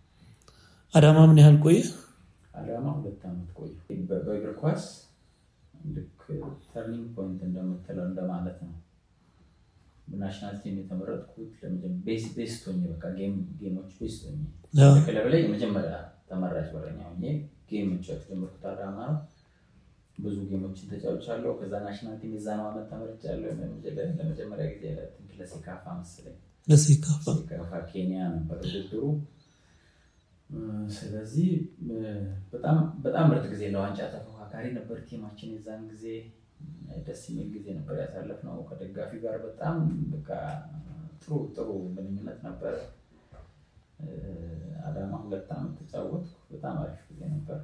አዳማ ምን ያህል ቆየ? አዳማ ሁለት ዓመት ቆዩ። በ- በእግር ኳስ ልክ ተርኒንግ ፖይንት እንደምትለው እንደማለት ነው። ናሽናል ቲም የተመረጥኩት ለመጀመ- ቤስ- ቤስት ሆኜ በቃ ጌም- ጌሞች ቤስት ሆኜ አዎ። ክለብ ላይ የመጀመሪያ ተመራጭ በረኛ ሆኜ ጌም መጫወት ጀመርኩት አዳማ ነው። ብዙ ጌሞችን ተጫውቻለሁ። ከዛ ናሽናል ቲም የዛነው ዓመት ተመርጫለሁ። ለመጀመሪያ- ለመጀመሪያ ጊዜ ለትንክ ለሴካፋ መሰለኝ ለሴካፋ ሴካፋ ኬንያ ነበር ውድድሩ። እ፣ ስለዚህ እ፣ በጣም በጣም ምርጥ ጊዜ ለዋንጫ ተፎካካሪ ነበር ቲማችን የዛን ጊዜ። እ፣ ደስ የሚል ጊዜ ነበር ያሳለፍነው ከደጋፊ ጋር በጣም በቃ ጥሩ ጥሩ ግንኙነት ነበረ። እ፣ አዳማ ሁለት ዓመት ተጫወትኩ። በጣም አሪፍ ጊዜ ነበር።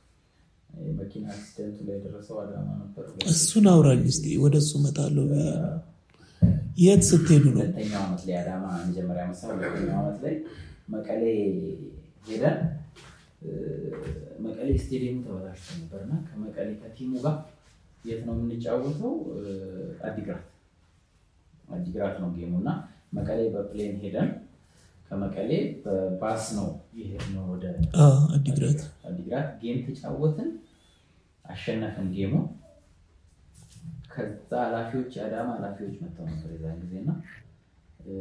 የመኪና አክሲደንቱ ላይ የደረሰው አዳማ ነበር። እሱን አውራኝ እስኪ ወደ እሱ እመጣለሁ ብዬ ነው። የት ስትሄዱ ነው? ሁለተኛው ዓመት ላይ አዳማ መጀመሪያ መሳ ሁለተኛው ዓመት ላይ መቀሌ ሄደን እ፣ መቀሌ ስቴዲየሙ ተበላሽቶ ነበር እና ከመቀሌ ከቲሙ ጋር የት ነው የምንጫወተው? እ፣ አዲግራት አዲግራት ነው ጌሙ እና መቀሌ በፕሌን ሄደን ከመቀሌ በባስ ነው የሄድነው ወደ አዎ፣ አዲግራት አዲግራት ጌም ተጫወትን፣ አሸነፍን ጌሙ። ከዛ ኃላፊዎች የአዳማ ኃላፊዎች መጥተው ነበር የዛን ጊዜ እና እ፣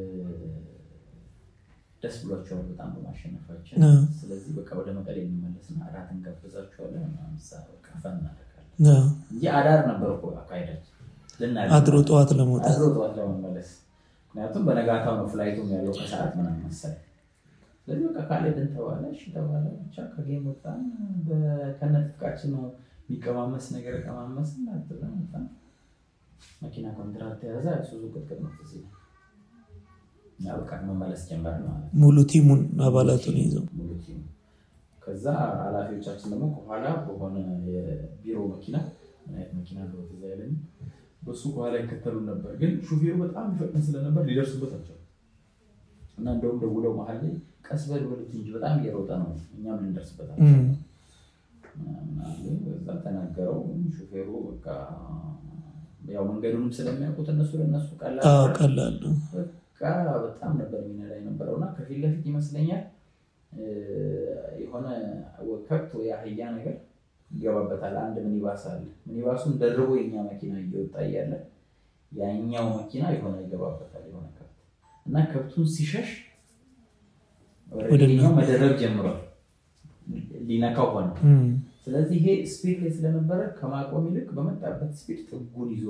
ደስ ብሏቸዋል በጣም በማሸነፋችን። አዎ። ስለዚህ በቃ ወደ መቀሌ እንመለስና እራት እንጋብዛቸዋለን ምናምን ሳ- በቃ ፈን እናደርጋለን አዎ። እንጂ አዳር ነበር እኮ አካሄዳችን ልናደርግ አድሮ ጠዋት ለመውጣት አድሮ ጠዋት ለመመለስ ምክንያቱም በነጋታው ነው ፍላይቱም ያለው ከሰዓት ምናምን መሰለኝ። ስለዚህ በቃ ካልሄድን ተባለ፣ እሺ ተባለ። ብቻ ከጌም ወጣን። ከነትጥቃችን ነው የሚቀማመስ ነገር ቀማመስን። አጥበን ወጣን። መኪና ኮንትራት ተያዘ። ሱዙ ቅጥቅጥ ነው ትዝ ይላል። እና በቃ መመለስ ጀመርን ማለት ነው። ሙሉ ቲሙን አባላቱን ይዘው ሙሉ ቲሙ። ከዛ ኃላፊዎቻችን ደግሞ ከኋላ በሆነ የቢሮ መኪና ምን አይነት መኪና እንደሆነ ትዝ አይለኝም። በሱ ከኋላ ይከተሉን ነበር፣ ግን ሹፌሩ በጣም ይፈጥን ስለነበር ሊደርሱበት አልቻሉም። እና እንደውም ደውለው መሀል ላይ ቀስ በል በሉት እንጂ በጣም እየሮጠ ነው፣ እኛም ልንደርስበት አልቻልንም ምናምን አሉ። በዛ ተናገረው ሹፌሩ በቃ ያው መንገዱንም ስለሚያውቁት እነሱ ለእነሱ ቀላል አዎ ነበር። ቀላል ነው። በቃ በጣም ነበር የሚነዳ የነበረው እና ከፊት ለፊት ይመስለኛል እ፣ የሆነ ከብት ወይ አህያ ነገር ይገባበታል። አንድ ሚኒባስ አለ። ሚኒባሱን ደርቦ የኛ መኪና እየወጣ እያለ ያኛው መኪና የሆነ ይገባበታል የሆነ ከብት እና ከብቱን ሲሸሽ ወደ ወደ ኛው መደረብ ጀምሯል። ሊነካው ሆነ። እም፣ ስለዚህ ይሄ ስፒድ ላይ ስለነበረ ከማቆም ይልቅ በመጣበት ስፒድ ጥጉን ይዞ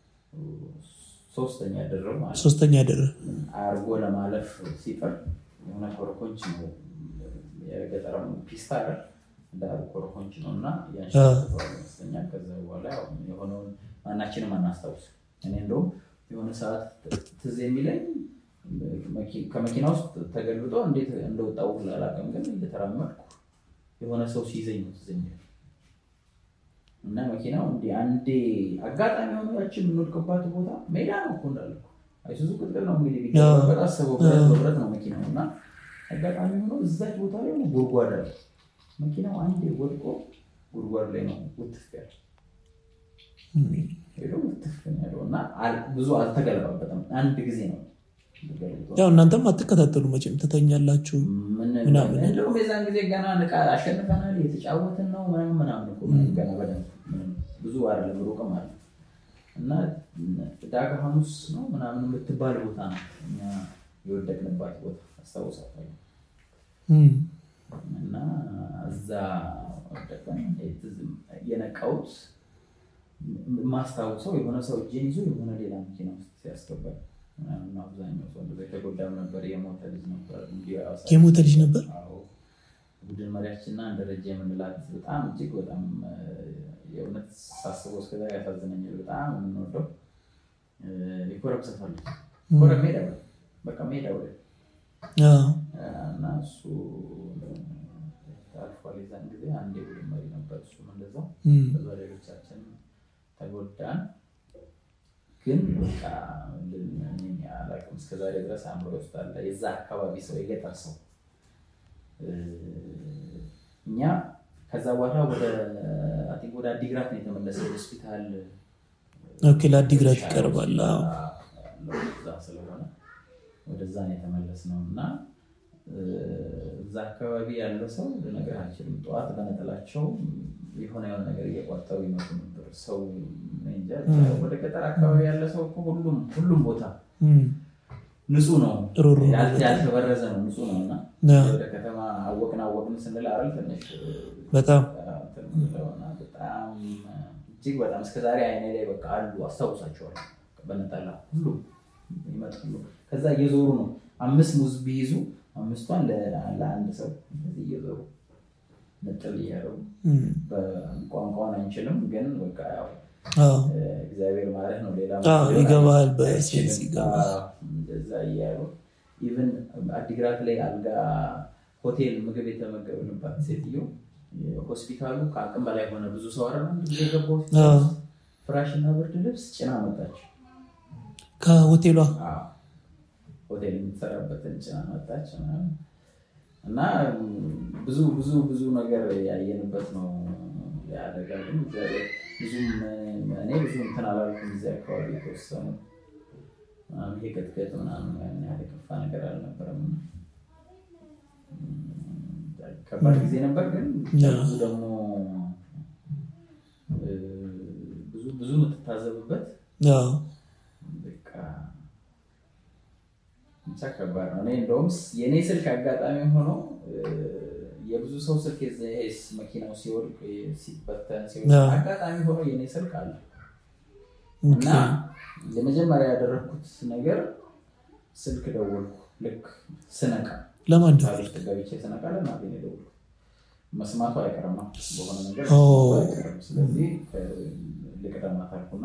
ሶስተኛ ደረብ ማለት ነው። ሶስተኛ ደረ አርጎ ለማለፍ ሲጥር የሆነ ኮረኮንች ነው የገጠር ፒስታ አይደል? እንደ ኮረኮንች ነው እና ያንሸዋል ይመስለኛል። ከዛ በኋላ ያው የሆነውን ማናችንም አናስታውስ። እኔ እንደውም የሆነ ሰዓት ትዝ የሚለኝ መኪ- ከመኪና ውስጥ ተገልብጦ እንዴት እንደወጣው አላውቅም፣ ግን እየተራመድኩ የሆነ ሰው ሲይዘኝ ነው ትዝ የሚለኝ እና መኪናው እንዲህ አንዴ አጋጣሚ ሆኖ ያችን የምንወድቅባት ቦታ ሜዳ ነው እኮ እንዳልኩ አይሱዙ ቅጥቅጥ ነው እንግዲህ ቢገባበት አስበው ብረት በብረት ነው መኪናው እና አጋጣሚ ሆኖ እዛች ቦታ ላይ ሆነ ጉድጓድ አለ መኪናው አንዴ ወድቆ ጉድጓድ ላይ ነው ውትፍ ያለ ሄዶ ውትፍ ነው ያለው እና አል- ብዙ አልተገለባበትም አንድ ጊዜ ነው ተገልብጦ ያው እናንተም አትከታተሉ መቼም ትተኛላችሁ። ምን ምናምን። እንደውም የዛን ጊዜ ገና ንቃ አሸንፈናል የተጫወትን ነው ምናምን ምናምን እኮ ምንም ገና በደንብ ምንም ብዙ አይደለም ሩቅም አለ እና ዳጋ ሐሙስ ነው ምናምን የምትባል ቦታ ነው እኛ የወደቅንባት ቦታ አስታውሳለሁ እም፣ እና እዛ ወደቀን ትዝ- የነቃሁት ማስታውሰው የሆነ ሰው እጄን ይዞ የሆነ ሌላ መኪና ውስጥ ሲያስገባል ምናምን አብዛኛው ሰው እንደዛ የተጎዳም ነበር የሞተ ልጅ ነበር እንዲሁ ያው የሞተ ልጅ ነበር? አዎ። ቡድን መሪያችንና እንደ ደረጃ የምንላት በጣም እጅግ በጣም እ፣ የእውነት ሳስበው እስከዛ ያሳዝነኛል። በጣም የምንወደው እ፣ የኮረም ሰፈር ልጅ ኮረም ሜዳ ላይ በቃ ሜዳው ላይ አዎ፣ እና እሱ አልፏል። የዛን ጊዜ አንድ የቡድን መሪ ነበር። እሱም እንደዛው እም፣ በዛ ሌሎቻችን ተጎዳን። ግን በቃ ልን- እኔ አላውቅም እስከዛሬ ድረስ አእምሮ ውስጥ አለ። የዛ አካባቢ ሰው የገጠር ሰው እ፣ እኛ ከዛ በኋላ ወደ አይ ቲንክ ወደ አዲግራት ነው የተመለሰው ሆስፒታል ኦኬ፣ ለአዲግራት ይቀርባል። አዎ። ያለው እዛ ስለሆነ ወደዛ ነው የተመለስነው እና እ፣ እዛ አካባቢ ያለ ሰው ልነግርህ አልችልም። ጠዋት በነጠላቸው የሆነ የሆነ ነገር እየቋጠሩ ይመጡ ነበር። ሰው እኔ እንጃ፣ ወደ ገጠር አካባቢ ያለ ሰው እኮ ሁሉም ሁሉም ቦታ እም፣ ንጹህ ነው፣ ሩሩ ነው ያል- ያልተበረዘ ነው፣ ንጹህ ነው እና አዎ፣ ወደ ከተማ አወቅን አወቅን ስንል አይደል ትንሽ በጣም እንትን ብለውና በጣም እጅግ በጣም እስከዛሬ አይኔ ላይ በቃ አሉ አስታውሳቸዋለሁ። በነጠላ ሁሉም ይመጣሉ። ከዛ እየዞሩ ነው አምስት ሙዝ ቢይዙ አምስቷን ለ- ለአንድ ሰው እንደዚህ እየዞሩ ነጥል እያደረጉ እም፣ በቋንቋውን አንችልም፣ ግን በቃ ያው አዎ፣ እግዚአብሔር ማለት ነው። ሌላ አዎ፣ ሊሆን ይገባሃል፣ አይችልም። በሴንስ ይገባሃል። አዎ፣ እንደዛ እያሉ ኢቨን አዲግራት ላይ አልጋ ሆቴል ምግብ የተመገብንባት ሴትዮ ሆስፒታሉ ከአቅም በላይ ሆነ። ብዙ ሰው አረ አንድ ጊዜ ገባ ሆስፒታል አዎ። ውስጥ ፍራሽና ብርድ ልብስ ጭና መጣች። ከሆቴሏ አዎ፣ ሆቴል የምትሰራበትን ጭና መጣች ምናምን እና ብዙ ብዙ ብዙ ነገር ያየንበት ነው። ያደጋ ግን እግዚአብሔር ብዙም እኔ ብዙ እንትን አላልኩም። እዚህ አካባቢ የተወሰኑ ምናምን ይሄ ቅጥቅጥ ምናምን ያን ያህል የከፋ ነገር አልነበረም። ከባድ ጊዜ ነበር፣ ግን ብዙ ደግሞ እ፣ ብዙ ብዙ የምትታዘብበት አዎ፣ በቃ ብቻ ከባድ ነው። እኔ እንደውም የእኔ ስልክ አጋጣሚ ሆኖ እ፣ የብዙ ሰው ስልክ የዚ- ይሄ መኪናው ሲወድቅ ሲበተን ሲወድቅ አዎ። አጋጣሚ ሆኖ የእኔ ስልክ አለ ኦኬ፣ እና የመጀመሪያ ያደረግኩት ነገር ስልክ ደወልኩ። ልክ ስነቃ ለማን ሳል ደወልክ? ውስጥ ገብቼ ስነቃ ለእናቴ ነው የደወልኩት። መስማቱ አይቀርም ነው በሆነ ነገር ኦ። መስማቱ አይቀርም። ስለዚህ እ፣ ልቅደማት አልኩና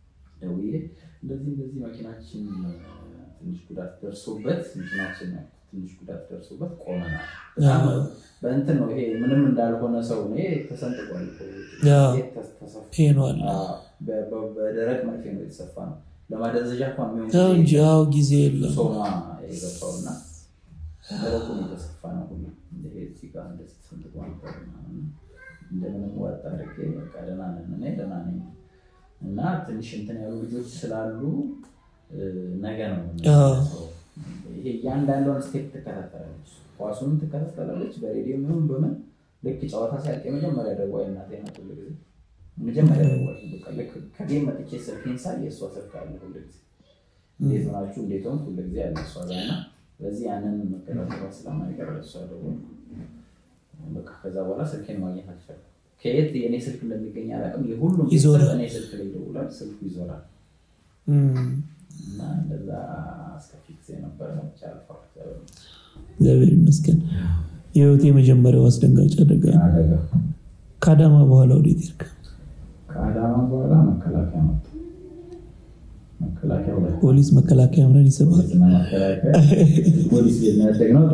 ደውዬ እንደዚህ እንደዚህ መኪናችን እ፣ ትንሽ ጉዳት ደርሶበት መኪናችን ትንሽ ጉዳት ደርሶበት ቆመናል። በጣም በእንትን ነው ይሄ ምንም እንዳልሆነ ሰው ነው። ይሄ ተሰንጥቋል እኮ። አዎ። ይሄ ተስ- ተሰፍቶ ሄኗል አዎ፣ በ- በ- በደረቅ መርፌ ነው የተሰፋ ነው። ለማደንዘዣ እንኳን የሚሆን ተው ጊዜ እንጂ አዎ ጊዜ የለም ሶማ የገባው እና ደረቁ ነው የተሰፋ ነው ሁሉ ይሄ እዚህ ጋር እንደዚህ ተሰንጥቆ ነበር ምናምን። እንደምንም ወጥ አድርጌ በቃ ደህና ነን እኔ ደህና ነኝ እና ትንሽ እንትን ያሉ ልጆች ስላሉ እ፣ ነገ ነው የምንመለሰው። ይሄ እያንዳንዷን ስቴፕ ትከታተላለች፣ ኳሱንም ትከታተላለች በሬዲዮ ምንም በምን ልክ ጨዋታ ሲያልቅ የመጀመሪያ ደዋይ እናቴ ናት ሁሉ ጊዜ መጀመሪያ ደዋይ በቃ ልክ ከጌም መጥቼ ስልኬን ሳይ የእሷ ስልክ አለ ሁሉ ጊዜ እንዴት ሆናችሁ እንዴት ሆንክ ሁሉ ጊዜ አለ እሷ ጋር እና በዚህ ያንን መከታተሏ ስለማይቀር እሷ ደግሞ በቃ ከዛ በኋላ ስልኬን ማግኘት አልቻልኩም። ከየት የእኔ ስልክ እንደሚገኝ አላውቅም። የሁሉም ይዞራል። ቤተሰብ እኔ ስልክ ላይ ይደውላል፣ ስልኩ ይዞራል እም፣ እና እንደዛ አስከፊ ጊዜ ነበረ። ብቻ አልፏል። እግዚአብሔር ይመስገን የህይወት የመጀመሪያው አስደንጋጭ አደጋ ነው። አደጋ ከአዳማ በኋላ ወዴት ሄድክ ከአዳማ በኋላ መከላከያ መጣ። መከላከያ ሁለት ፖሊስ መከላከያ ምናምን ይስባል ፖሊስና መከላከያ ፖሊስ ቤት ነው ያደግነው።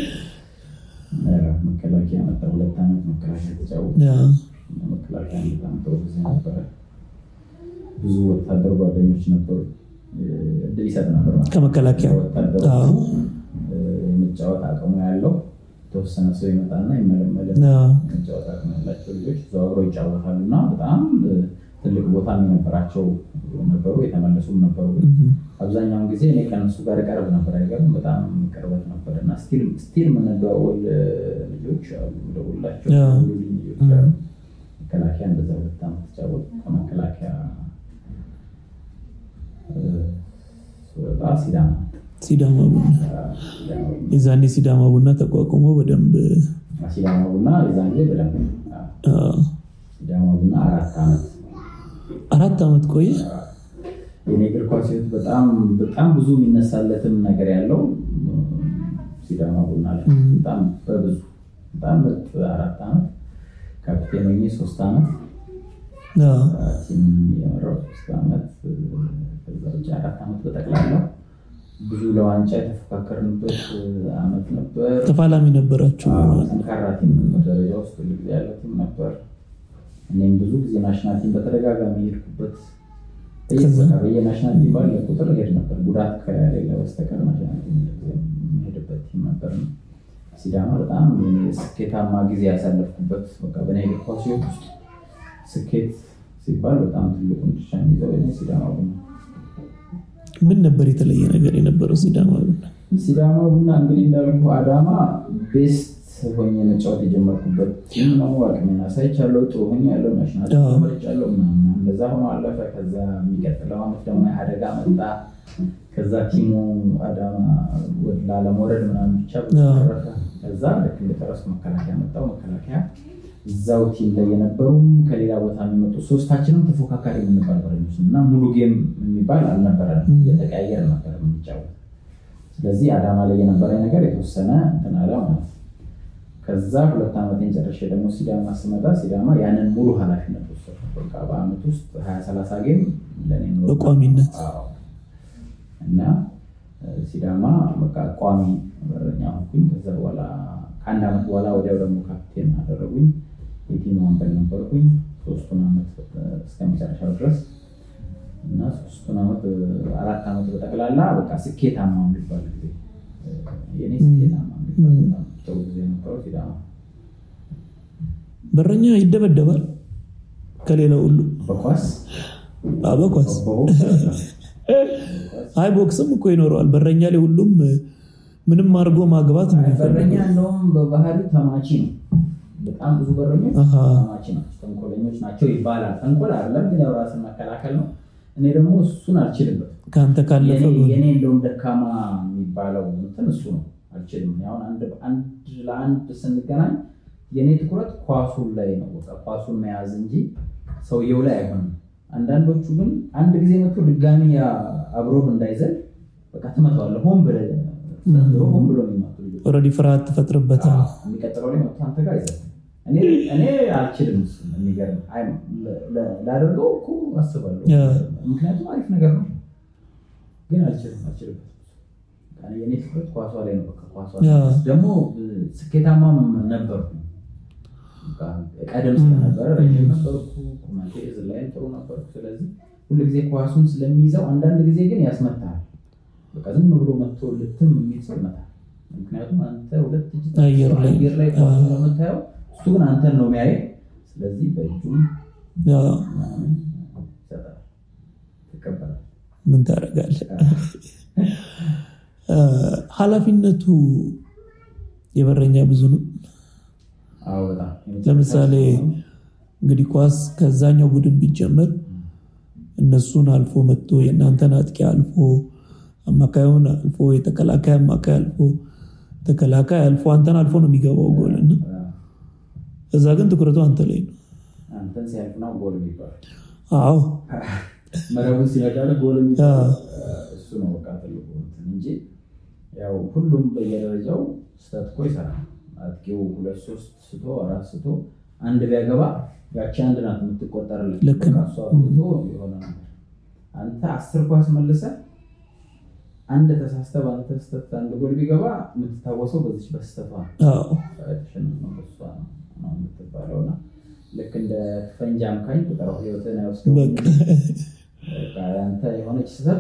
መከላከያ መጣ። ሁለት ዓመት መከላከያ ተጫወተ። ያ፣ መከላከያ በጣም ጥሩ ጊዜ ነበረ። ብዙ ወታደር ጓደኞች ነበሩ። እድል ይሰጥ ነበር ማለት ነው። ከመከላከያ ወታደሩ አዎ። የመጫወት አቅሙ ያለው የተወሰነ ሰው ይመጣና ይመለመልና ያ፣ መጫወት አቅም ያላቸው ልጆች ተዘዋውረው ይጫወታሉ እና በጣም ትልቅ ቦታ የነበራቸው ነበሩ። የተመለሱም ነበሩ። ግን እም፣ አብዛኛውን ጊዜ እኔ ከእነሱ ጋር ቀርብ ነበር። አይገርም? በጣም ቅርበት ነበር እና ስቲል የምንደዋወል ልጆች አሉ። ደውላቸው ያ። ደውሉልኝ ልጆች አሉ። መከላከያ እንደዛ ሁለት ዓመት ተጫወት ከመከላከያ እ፣ ስወጣ ሲዳማ ሲዳማ ቡና ሲዳማ ቡና የዛኔ ሲዳማ ቡና ተቋቁሞ በደንብ ሲዳማ ቡና የዛን ጊዜ በደንብ አዎ፣ አ፣ ሲዳማ ቡና አራት ዓመት አራት ዓመት ቆየ የኔ እግር ኳስ ሕይወት በጣም በጣም ብዙ የሚነሳለትም ነገር ያለው ሲዳማ ቡና ላይ እም። በጣም በብዙ በጣም ምርጥ አራት ዓመት ካፕቴን ሆኜ ሶስት ዓመት አ፣ ቲም የመራው ሶስት ዓመት ከዛ ውጭ አራት ዓመት በጠቅላላው ብዙ ለዋንጫ የተፎካከርንበት ዓመት ነበር። ተፋላሚ ነበራችሁ አዎ፣ ጠንካራ ቲም ነበር። ደረጃ ውስጥ ሁሉ ጊዜ ያለው ቲም ነበር። እኔም ብዙ ጊዜ ናሽናል ቲም በተደጋጋሚ የሄድኩበት በየቦታ በየናሽናል ቲም ባለ ቁጥር ሄድ ነበር። ጉዳት ከሌለ በስተቀር ናሽናል ቲም ሁሉ ጊዜ የሚሄድበት ቲም ነበር። ሲዳማ በጣም የኔ ስኬታማ ጊዜ ያሳለፍኩበት በቃ በእኔ እግር ኳስ ሕይወት ውስጥ ስኬት ሲባል በጣም ትልቁን ድርሻ የሚይዘው የኔ ሲዳማ ቡና ምን ነበር የተለየ ነገር የነበረው ሲዳማ ቡና ሲዳማ ቡና እንግዲህ እንዳልኩ አዳማ ቤስት ሆኜ መጫወት የጀመርኩበት ቲም ነው። አቅሜን አሳይቻለሁ። ጥሩ ሆኜ ያለው ናሽናል አዎ። መርጫለሁ ምናምን እንደዛ ሆኖ አለፈ። ከዛ የሚቀጥለው ዓመት ደግሞ አደጋ መጣ። ከዛ ቲሙ አዳማ ወደ ላለመውረድ ምናምን ብቻ ብዙ አዎ። ተረፈ። ከዛ ልክ እንደጨረስኩ መከላከያ መጣው። መከላከያ እዛው ቲም ላይ የነበሩም ከሌላ ቦታ የሚመጡ ሶስታችንም ተፎካካሪ የምንባል በረኞች እና ሙሉ ጌም የሚባል አልነበረንም። ም። እየተቀያየር ነበር የምንጫወት ስለዚህ አዳማ ላይ የነበረኝ ነገር የተወሰነ እንትን አለ ማለት ነው። ከዛ ሁለት ዓመቴን ጨርሼ ደግሞ ሲዳማ ስመጣ ሲዳማ ያንን ሙሉ ኃላፊነት ወሰድኩ። በቃ በአመት ውስጥ ሀያ ሰላሳ ጌም ለእኔ ኖሮ- በቋሚነት? አዎ። እና እ፣ ሲዳማ በቃ ቋሚ በረኛ ሆንኩኝ። ከዛ በኋላ ከአንድ ዓመት በኋላ ወዲያው ደግሞ ካፕቴን አደረጉኝ። የቲም ወንበል ነበርኩኝ ሶስቱን ዓመት እ፣ እስከ መጨረሻው ድረስ እና ሶስቱን ዓመት እ፣ አራት ዓመት በጠቅላላ በቃ ስኬታማ የሚባል ጊዜ እ፣ የኔ ስኬታማ የሚባል ም። በጣም ጥሩ ጊዜ ነበረው ሲዳማ። በረኛ ይደበደባል ከሌላው ሁሉ በኳስ አ፣ በኳስ በቦክስ አይ ቦክስም እኮ ይኖረዋል በረኛ ላይ ሁሉም እ፣ ምንም አድርጎ ማግባት ነው በረኛ የሚፈልገው እንደውም በባህሪው ተማቺ ነው። በጣም ብዙ በረኞች አሃ። ተማቺ ናቸው፣ ተንኮለኞች ናቸው ይባላል። ተንኮል አይደለም ግን ያው ራስን መከላከል ነው። እኔ ደግሞ እሱን አልችልበትም። ከአንተ ካለፈ የኔ ጎን የኔ እንደውም ደካማ የሚባለው እንትን እሱ ነው። አልችልም። እኔ አሁን አንድ አንድ ለአንድ ስንገናኝ የኔ ትኩረት ኳሱን ላይ ነው። በቃ ኳሱን መያዝ እንጂ ሰውየው ላይ አይሆንም። አንዳንዶቹ ግን አንድ ጊዜ መጥቶ ድጋሚ ያ አብሮህ እንዳይዘል በቃ ትመታዋለህ። ሆን ብለህ ዘንድሮ ሆን ብሎ የሚመጡ ልጆች ኦልሬዲ ፍርሃት ትፈጥርበታል የሚቀጥለው ላይ መጥቶ አንተ ጋር አይዘልም። እኔ እኔ አልችልም። እሱን የሚገርም አይ ለ- ለ- ላደርገው እኮ አስባለሁ። ያ። ምክንያቱም አሪፍ ነገር ነው፣ ግን አልችልም አልችልም። የኔ ትኩረት ኳሷ ላይ ነው። በቃ ኳሷ ያ። ደግሞ ስኬታማም ነበርኩ። በቃ ቀደም ስለነበረ ረጅም ነበርኩ፣ ቁመቴ ዝላይም ጥሩ ነበርኩ። ስለዚህ ሁሉ ጊዜ ኳሱን ስለሚይዘው አንዳንድ ጊዜ ግን ያስመታል። በቃ ዝም ብሎ መጥቶ ልትም የሚል ሰው ይመታል። ምክንያቱም አንተ ሁለት እጅ አየር ላይ- አየር ላይ ኳሱን ነው የምታየው፣ እሱ ግን አንተን ነው የሚያየው። ስለዚህ በእጁም ያ ምናምን ይሰጣል፣ ትቀበላል። ምን ታደርጋለህ? እ፣ ኃላፊነቱ የበረኛ ብዙ ነው። አዎ በጣም ለምሳሌ እንግዲህ ኳስ ከዛኛው ቡድን ቢጀመር እነሱን አልፎ መጥቶ የእናንተን አጥቂ አልፎ አማካዩን አልፎ የተከላካይ አማካይ አልፎ ተከላካይ አልፎ አንተን አልፎ ነው የሚገባው ጎል እና እዛ ግን ትኩረቱ አንተ ላይ ነው። አንተን ሲያልፍ ነው ጎል የሚባል አዎ መረቡን ሲነካል ጎል የሚባል እሱ ነው በቃ ትልቁ እንትን እንጂ ያው ሁሉም በየደረጃው ስህተት እኮ ይሰራል። አጥቂው ሁለት ሶስት ስቶ አራት ስቶ አንድ ቢያገባ ያቺ አንድ ናት የምትቆጠርለት። ልክ ነው። በቃ እሷ አግብቶ የሆነ ነገር አንተ አስር ኳስ መልሰ አንድ ተሳስተህ በአንተ ስህተት አንድ ጎል ቢገባ የምትታወሰው በዚች በስህተቷ ነው። አዎ ተሸንፍ ነው በሷ ነው ነው የምትባለው እና ልክ እንደ ፈንጂ አምካኝ ቁጠራው ህይወትን አይወስደውም በቃ በቃ ያንተ የሆነች ስህተት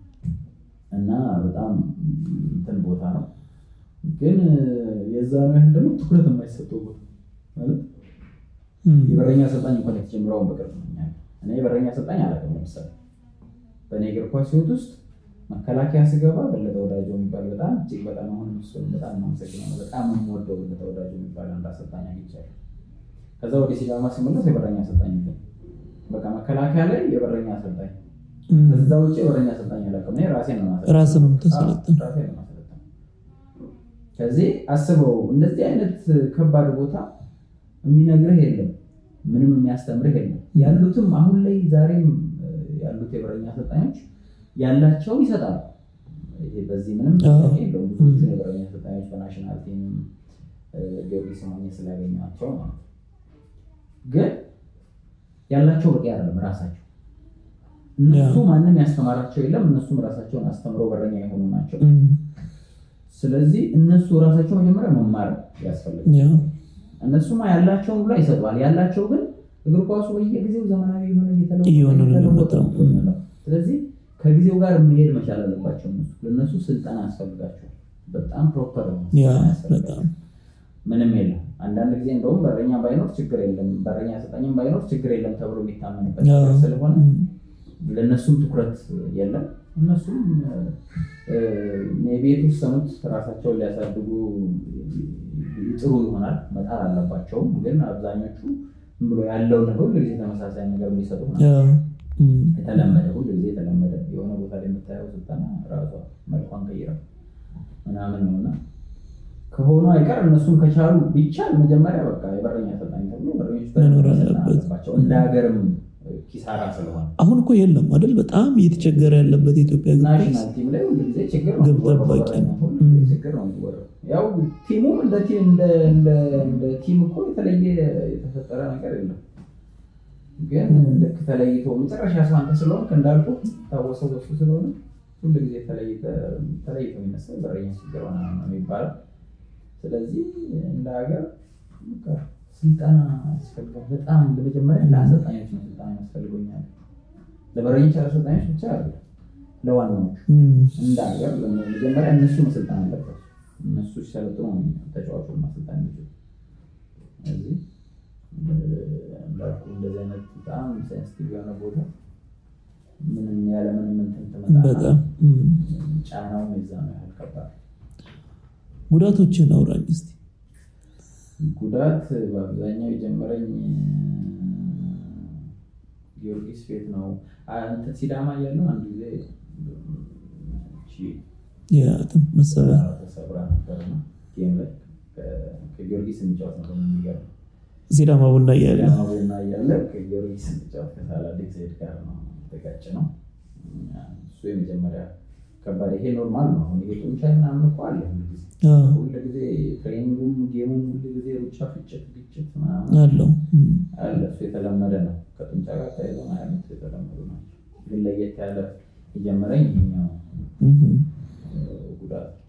እና በጣም እንትን ቦታ ነው፣ ግን የዛ ነው ያህል ደግሞ ትኩረት የማይሰጠው ቦታ ማለት እም፣ የበረኛ አሰልጣኝ እንኳን የተጀምረውን በቅርብ ነው እኛ እኔ የበረኛ አሰልጣኝ አላውቅም። ለምሳሌ በእኔ እግር ኳስ ህይወት ውስጥ መከላከያ ስገባ በለጠ ወዳጆ የሚባል በጣም እጅግ በጣም አሁን እሱን በጣም የማመሰግነው በጣም የምወደው በለጠ ወዳጆ የሚባል አንድ አሰልጣኝ አግኝቻለሁ። ከዛ ወደ ሲዳማ ስመለስ የበረኛ አሰልጣኝ የለም። በቃ መከላከያ ላይ የበረኛ አሰልጣኝ እም፣ ከዛ ውጭ የበረኛ አሰልጣኝ አላውቅም። እኔ ራሴን ነው ማሰልጠን። ራስን ነው የምታሰለጥን። አዎ፣ ራሴን ነው ማሰልጠን። ከዚህ አስበው እንደዚህ አይነት ከባድ ቦታ የሚነግርህ የለም፣ ምንም የሚያስተምርህ የለም። ያሉትም አሁን ላይ ዛሬም እ፣ ያሉት የበረኛ አሰልጣኞች ያላቸውን ይሰጣሉ። ይሄ በዚህ ምንም አዎ። ጥያቄ የለውም። ብዙዎቹን የበረኛ አሰልጣኞች በናሽናል ቲም እ፣ ጊዮርጊስ ሆኜ ስላገኟቸው ማለት ነው። ግን ያላቸው በቂ አይደለም ራሳቸው እነሱ ማንም ያስተማራቸው የለም። እነሱም ራሳቸውን አስተምረው በረኛ የሆኑ ናቸው። እም፣ ስለዚህ እነሱ ራሳቸው መጀመሪያ መማር ያስፈልጋል። ያ እነሱማ ያላቸውን ብላ ይሰጠዋል። ያላቸው ግን እግር ኳሱ በየጊዜው ዘመናዊ የሆነ እየተለወጠ እየሆነ ነው እየተለወጠ የሚመጣው። ነው የሚመጣው። ስለዚህ ከጊዜው ጋር መሄድ መቻል አለባቸው። እነሱ ለእነሱ ስልጠና ያስፈልጋቸዋል። በጣም ፕሮፐር ነው ያ ስልጠና ያስፈልጋቸዋል። በጣም ምንም የለም። አንዳንድ ጊዜ እንደውም በረኛ ባይኖር ችግር የለም፣ በረኛ አሰልጣኝም ባይኖር ችግር የለም ተብሎ የሚታመንበት ያ፣ ነገር ስለሆነ እም፣ ለእነሱም ትኩረት የለም። እነሱም ቤት ውስጥ ሰሙት ራሳቸውን ሊያሳድጉ ጥሩ ይሆናል መጣር አለባቸውም። ግን አብዛኞቹ ዝም ብሎ ያለውን ነገር ሁሉ ጊዜ ተመሳሳይ ነገር የሚሰጡ ናቸው። ያ፣ እም፣ የተለመደ ሁሉ ጊዜ የተለመደ የሆነ ቦታ ላይ የምታየው ስልጠና ራሷ መልኳን ቀይራ ምናምን ነው እና ከሆኑ አይቀር እነሱም ከቻሉ ቢቻል መጀመሪያ በቃ የበረኛ አሰልጣኝ ተብሎ በረኞች መኖር መሰልጠን አለበት። አለባቸው። እንደ ሀገርም ኪሳራ ስለሆነ አሁን እኮ የለም አይደል? በጣም እየተቸገረ ያለበት የኢትዮጵያ እግር ኳስ ናሽናል ቲም ላይ ሁሉ ጊዜ ችግር ነው ግብ የሚወራው፣ ጠባቂ በበረኛ ነው። ሁሉ ጊዜ ም። ችግር ነው የሚወራው። ያው ቲሙም እንደ ቲም እንደ እንደ እንደ ቲም እኮ የተለየ የተፈጠረ ነገር የለም። ግን ም። ልክ ተለይቶ መጨረሻ ሰው አንተ ስለሆንክ እንዳልኩ ታወሰው በሱ ስለሆነ ሁሉ ጊዜ ተለይቶ ተለይቶ የሚነሳ በረኛ ችግር ሆነ ነው የሚባለው። ስለዚህ እንደ ሀገር በቃ ስልጠና ያስፈልጋል። በጣም ለመጀመሪያ ለአሰልጣኞች ነው ስልጠና ያስፈልጎኛል። ለበረኞች አሰልጣኞች ብቻ አይደለም ለዋናዎቹ እም፣ እንደ ሀገር መጀመሪያ እነሱ መሰልጠን አለበት። እነሱ ሲሰለጥኑ ነው ተጫዋቹን ማሰልጠን የሚችሉ። ስለዚህ እንዳልኩ እንደዚህ አይነት በጣም ሴንሲቲቭ የሆነ ቦታ ምንም ያለ ምንም እንትን ትመጣና በጣም እም። ጫናው የዛ ነው ያህል ከባድ። ጉዳቶችን አውራኝ እስቲ። ጉዳት በአብዛኛው የጀመረኝ ጊዮርጊስ ቤት ነው። አ- እንትን ሲዳማ እያለሁ አንድ ጊዜ እቺ የአጥንት መሰበር ተሰብራ ነበር ነው ጌም ላይ ከ- ከጊዮርጊስ እንጫወት ነበር የሚገርም ሲዳማ ቡና እያለ ሲዳማ ቡና እያለ ከጊዮርጊስ እንጫወት ከሳላዲክ ዘይድ ጋር ነው የተጋጨ ነው። እሱ የመጀመሪያ ከባድ ይሄ ኖርማል ነው። አሁን ይሄ ጡንቻ ምናምን እኮ አለ ሁሉ ጊዜ አዎ፣ ሁሉ ጊዜ ትሬኒንጉም ጌሙም ሁሉ ጊዜ ሩጫ፣ ፍጭት፣ ግጭት ምናምን አለው እም፣ አለ። እሱ የተለመደ ነው። ከጡንቻ ጋር ተያይዞ ያሉት የተለመዱ ናቸው። ግን ለየት ያለ የጀመረኝ ይሄኛው እም። እ፣ ጉዳት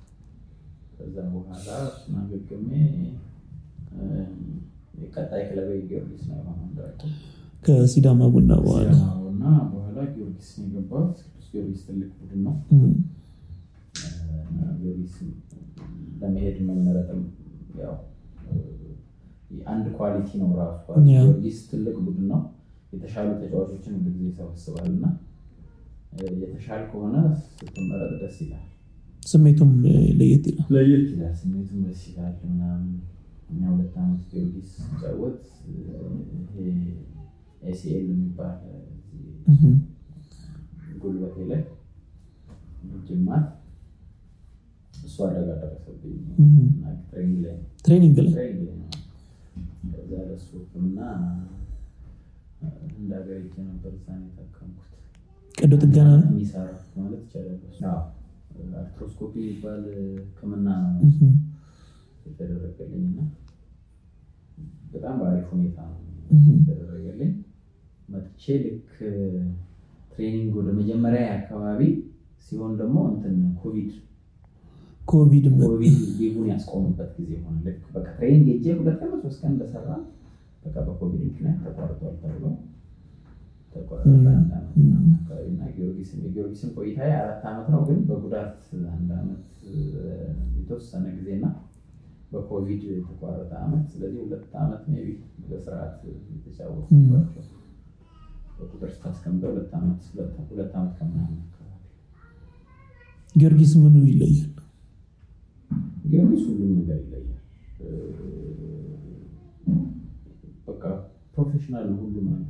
በኋላ እሱን አገግሜ የቀጣይ ክለቤ ጊዮርጊስ ነው የሆነው እንዳልኩህ። ከሲዳማ ቡና በኋላ እና በኋላ ጊዮርጊስ ነው የገባሁት። ቅዱስ ጊዮርጊስ ትልቅ ቡድን ነው። እም፣ እና ጊዮርጊስ ለመሄድ መመረጥም ያው አንድ ኳሊቲ ነው ራሱ። ያ። ጊዮርጊስ ትልቅ ቡድን ነው። የተሻሉ ተጫዋቾችን ሁሉ ጊዜ ይሰበስባል እና የተሻል ከሆነ ስትመረጥ ደስ ይላል። ስሜቱም እ፣ ለየት ይላል። ለየት ይላል። ስሜቱም ደስ ይላል ምናምን። እኛ ሁለት ዓመት ጊዮርጊስ ሲጫወት ይሄ ኤሲኤል የሚባል እም፣ ጉልበቴ ላይ ጅማት እሱ አደጋ ደረሰብኝ እም፣ እና ትሬኒንግ ላይ ነው ትሬኒንግ ላይ ትሬኒንግ ላይ ነው። ከዛ ለሱ ሕክምና እንደ ሀገር ሄጄ ነበር። እዛ ነው የታከምኩት። ቀዶ ጥገና ነው። የሚሰራ ማለት ይቻላል። አዎ፣ አርትሮስኮፒ የሚባል ሕክምና ነው እም፣ የተደረገልኝ እና በጣም በአሪፍ ሁኔታ ነው እም፣ የተደረገልኝ። መጥቼ ልክ ትሬኒንግ ወደ መጀመሪያ አካባቢ ሲሆን ደግሞ እንትን ኮቪድ ኮቪድ መ- ኮቪድ ሊጉን ያስቆሙበት ጊዜ ሆነ። ልክ በቃ ትሬኒንግ ሄጄ ሁለት ቀን ሶስት ቀን እንደሰራ በቃ በኮቪድ ምክንያት ተቋርጧል ተብሎ ተቋረጠ። እም፣ አንድ ዓመት እም። ምናምን አካባቢ እና ጊዮርጊስን የጊዮርጊስን ቆይታ አራት ዓመት ነው፣ ግን በጉዳት አንድ ዓመት እ፣ የተወሰነ ጊዜ እና በኮቪድ የተቋረጠ ዓመት። ስለዚህ ሁለት ዓመት ሜይ ቢ በስርዓት የተጫወቱባቸው በቁጥር ስታስቀምጠው ሁለት ዓመት ሁለት ሁለት ዓመት ከምናምን አካባቢ ጊዮርጊስ ምኑ ይለያል? ጊዮርጊስ ሁሉም ነገር ይለያል። እ፣ በቃ ፕሮፌሽናል ነው ሁሉም ነገር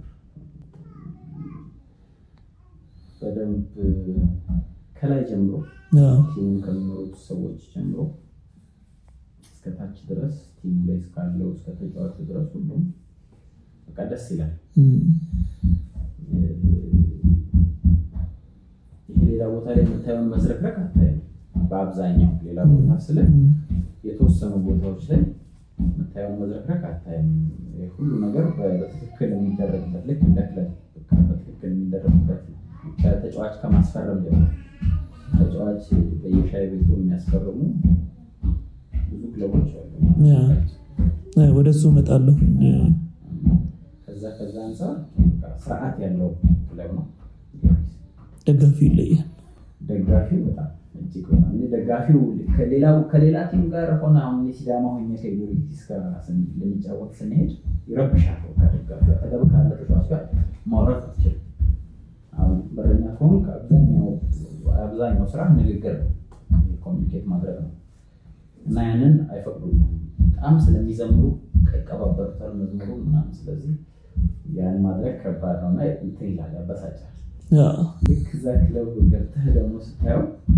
በደንብ ከላይ ጀምሮ አዎ፣ ቲሙን ከሚኖሩት ሰዎች ጀምሮ እስከ ታች ድረስ ቲሙ ላይ እስካለው እስከ ተጫዋቹ ድረስ ሁሉም በቃ ደስ ይላል። እም፣ ይሄ ሌላ ቦታ ላይ የምታየውን መዝረክረክ አታይም። በአብዛኛው ሌላ ቦታ ስለ እም፣ የተወሰኑ ቦታዎች ላይ የምታየውን መዝረክረክ አታይም። ይሄ ሁሉ ነገር በ- በትክክል የሚደረግበት ልክ እንደ ክለብ በቃ በትክክል የሚደረግበት ከተጫዋች ከማስፈረም ጀምሮ ተጫዋች በየሻይ ቤቱ የሚያስፈርሙ ብዙ ክለቦች አሉ። ያ። እ፣ ወደ እሱ እመጣለሁ። እ፣ ከዛ ከዛ አንጻር በቃ ስርዓት ያለው ክለብ ነው። ደጋፊው ይለያል። ደጋፊው በጣም እጅግ በጣም እኔ ደጋፊው ከሌላው ከሌላ ቲም ጋር ሆነ አሁን እኔ ሲዳማ ሆኜ ከጊዮርጊስ ጋር ስን- ልንጫወት ስንሄድ ይረብሻል። ከደጋፊው አጠገብ ካለ ተጫዋች ጋር ማውራት አትችልም። አሁን በረኛ ከሆንክ አብዛኛው አብዛኛው ስራ ንግግር ነው፣ ኮሚኒኬት ማድረግ ነው እና ያንን አይፈቅዱልም። በጣም ስለሚዘምሩ ይቀባበሩታል መዝሙሩ ምናምን። ስለዚህ ያን ማድረግ ከባድ ነው እና እንትን ይላል፣ ያበሳጫል። ያ፣ ልክ እዛ ክለብ ገብተህ ደግሞ ስታየው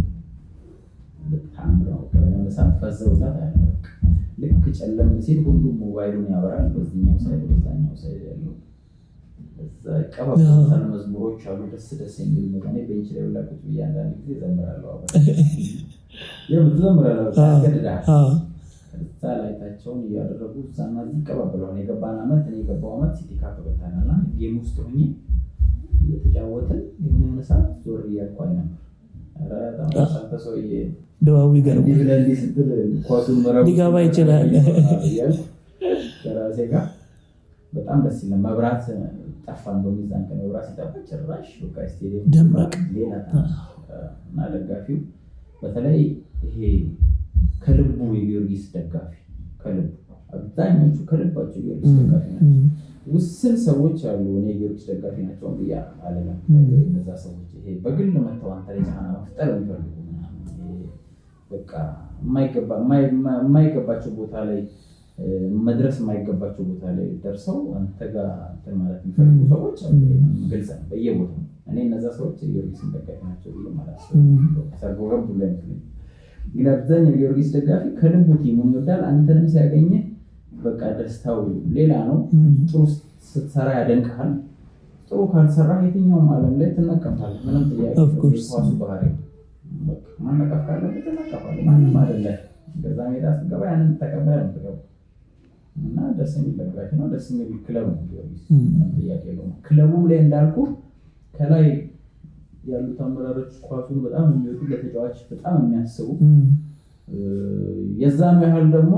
በጣም ነው የሆነ ሰዓት ፈዘውታት አለ። ልክ ጨለም ሲል ሁሉም ሞባይሉን ያበራል። በዚህኛው ሳይድ በዛኛው ሳይድ ያለው እዛ ይቀባበሉታል። መዝሙሮች አሉ ደስ ደስ የሚሉ መ እኔ ቤንች ላይ ሁላ ቁጭ ብዬ አንዳንድ ጊዜ እዘምራለሁ። አብረን ትዘምራለህ፣ ያስገድድሃል። አዎ፣ እዛ ላይታቸውን እያደረጉ እዛና እዚህ ይቀባበለዋል። የገባን ዓመት እኔ የገባው ዓመት ሲቲ ካፕ ገብተናልና ጌም ውስጥ ሆኜ እየተጫወትን የሆነ የሆነ ሰዓት ዞር እያልኩ አይ ነበር ኧረ በጣም አንተ ሰውዬ ድባቡ እንዲህ ይገርማል። ብለህ እንዲህ ስትል ኳሱን መረቡ ሊገባ ይችላል። እያልኩ ከራሴ ጋር በጣም ደስ ይላል። መብራት ጠፋ። እንደውም የዛን ቀን መብራት ሲጠፋ ጭራሽ በቃ ስቴዲየም ደመቀ። ሌላ ታሪክ። እና ደጋፊው በተለይ ይሄ ከልቡ የጊዮርጊስ ደጋፊ ከልቡ አብዛኞቹ ከልባቸው ጊዮርጊስ እም፣ ደጋፊ ናቸው። እም፣ ውስን ሰዎች አሉ እኔ ጊዮርጊስ ደጋፊ ናቸው ብዬ አልልም። እም። እነዛ ሰዎች ይሄ በግል መተው አንተ ላይ ጫና መፍጠር የሚፈልጉ ምናምን ይሄ በቃ የማይገባ የማይ- የማይገባቸው ቦታ ላይ እ፣ መድረስ የማይገባቸው ቦታ ላይ ደርሰው አንተ ጋር እንትን ማለት የሚፈልጉ እም። ሰዎች አሉ። እም። ግልጽ ነው በየቦታው እኔ እነዛ ሰዎች የጊዮርጊስን ደጋፊ ናቸው ብዬ ማለት እም። ሰርጎ ገብ ብሎ አይመስለኝም። ግን አብዛኛው የጊዮርጊስ ደጋፊ ከልቡ ቲሙን ይወዳል። አንተንም ሲያገኘህ በቃ ደስታው ሌላ ነው። እም፣ ጥሩ ስትሰራ ያደንቅሃል። ጥሩ ካልሰራ የትኛውም ዓለም ላይ ትነቀፋለህ። ምንም ጥያቄ Of የለውም። course. የኳሱ ባህሪ ነው። በቃ ማነቀፍ ካለብህ ትነቀፋለህ። ማንም አይደለ ገዛ ሜዳ ስትገባ ያንን ተቀብለህ ነው የምትገባው። እና ደስ የሚል ደጋፊ ነው። ደስ የሚል ክለብ ነው ጊዮርጊስ። እም። ምንም ጥያቄ የለውም። ክለቡም ላይ እንዳልኩ ከላይ ያሉት አመራሮች ኳሱን በጣም የሚወዱ ለተጫዋች በጣም የሚያስቡ እም፣ የዛኑ ያህል ደግሞ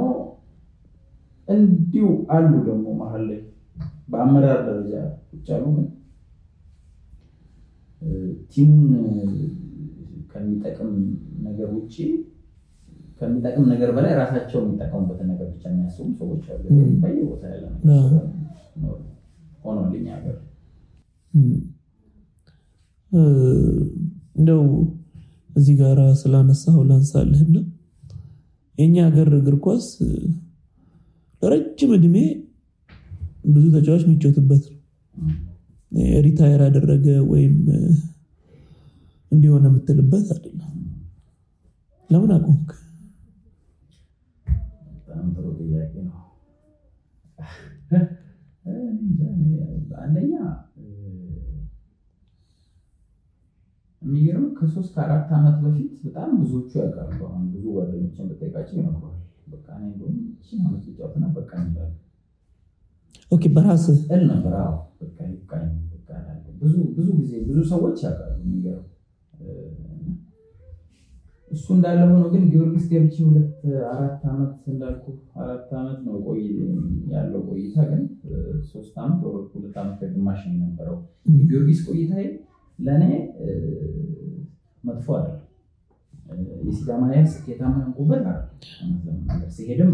እንዲሁ አሉ ደግሞ መሀል ላይ በአመራር ደረጃ ቁጭ ያሉ ግን ቲሙን ከሚጠቅም ነገር ውጭ ከሚጠቅም ነገር በላይ ራሳቸው የሚጠቀሙበትን ነገር ብቻ የሚያስቡ ሰዎች አሉ። በየቦታ ያለ ሆኗል እኛ ሀገር። እንደው እዚህ ጋር ስላነሳው ላንሳልህና የእኛ ሀገር እግር ኳስ ለረጅም እድሜ ብዙ ተጫዋች የሚጫወትበት ነው። ሪታየር ያደረገ ወይም እንዲሆነ የምትልበት አይደለም። ለምን አቆምክ? በጣም ጥሩ ጥያቄ ነው። አንደኛ የሚገርም ከሶስት ከአራት ዓመት በፊት በጣም ብዙዎቹ ያውቃሉ። አሁን ብዙ ጓደኞችን በጠይቃቸው ይነግረዋል። በቃ እኔ እንደውም ይህችን ዓመት ልጫወትና በቃ ይላሉ። ኦኬ በራስህ እል ነበር። አዎ በቃ ይብቃኝ በቃ እላለሁ። ብዙ ብዙ ጊዜ ብዙ ሰዎች ያውቃሉ። የሚገርም እሱ እንዳለ ሆኖ ግን ጊዮርጊስ ገብቼ ሁለት አራት ዓመት እንዳልኩ አራት ዓመት ነው ቆይ ያለው ቆይታ ግን ሶስት ዓመት ወር ሁለት ዓመት ከግማሽ ነው የነበረው የጊዮርጊስ ቆይታ ለእኔ መጥፎ አይደለም። የሲዳማ ያህል ስኬታማ ሆንኩበት አይደለም። ሲሄድም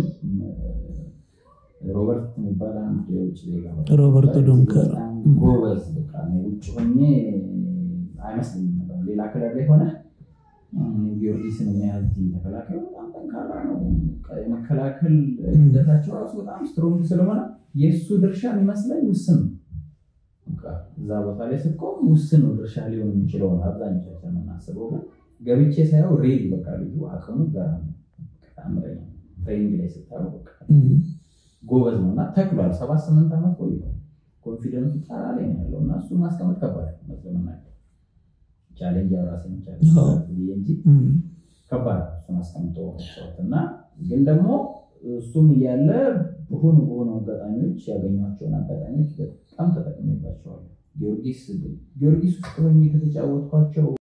ሮበርት የሚባል አንድ የውጭ ዜጋ ሮበርቶ ዶንከር ጎበዝ በቃ ውጭ ሆኜ አይመስለኝም ነበር ሌላ ክለብ ላይ ሆነ ጊዮርጊስን የሚያህል ቲም ተከላካዩ በጣም ጠንካራ ነው። የመከላከል ሂደታቸው ራሱ በጣም ስትሮንግ ስለሆነ የእሱ ድርሻ የሚመስለኝ ውስን ነው። እዛ ቦታ ላይ ስትቆም ውስን ነው ድርሻ ሊሆን የሚችለው ነው አብዛኞቻችን የምናስበው። ግን ገብቼ ሳየው ሬል በቃ ልጁ አቅሙ ጋር ተአምረኛ ትሬኒንግ ላይ ስታየው በቃ ጎበዝ ነው እና ተክሏል። ሰባት ስምንት ዓመት ቆይቷል። ኮንፊደንሱ ጣራ ላይ ነው ያለው እና እሱን ማስቀመጥ ከባድ ነው ለመናገር ቻሌንጅ ራሴን ቻሌንጅ እንጂ ከባድ እሱን አስቀምጦ መጫወት እና ግን ደግሞ እሱም እያለ በሆኑ በሆኑ አጋጣሚዎች ያገኟቸውን አጋጣሚዎች በጣም ተጠቅሜባቸዋለሁ። ጊዮርጊስ ጊዮርጊስ ውስጥ ሆኜ ከተጫወትኳቸው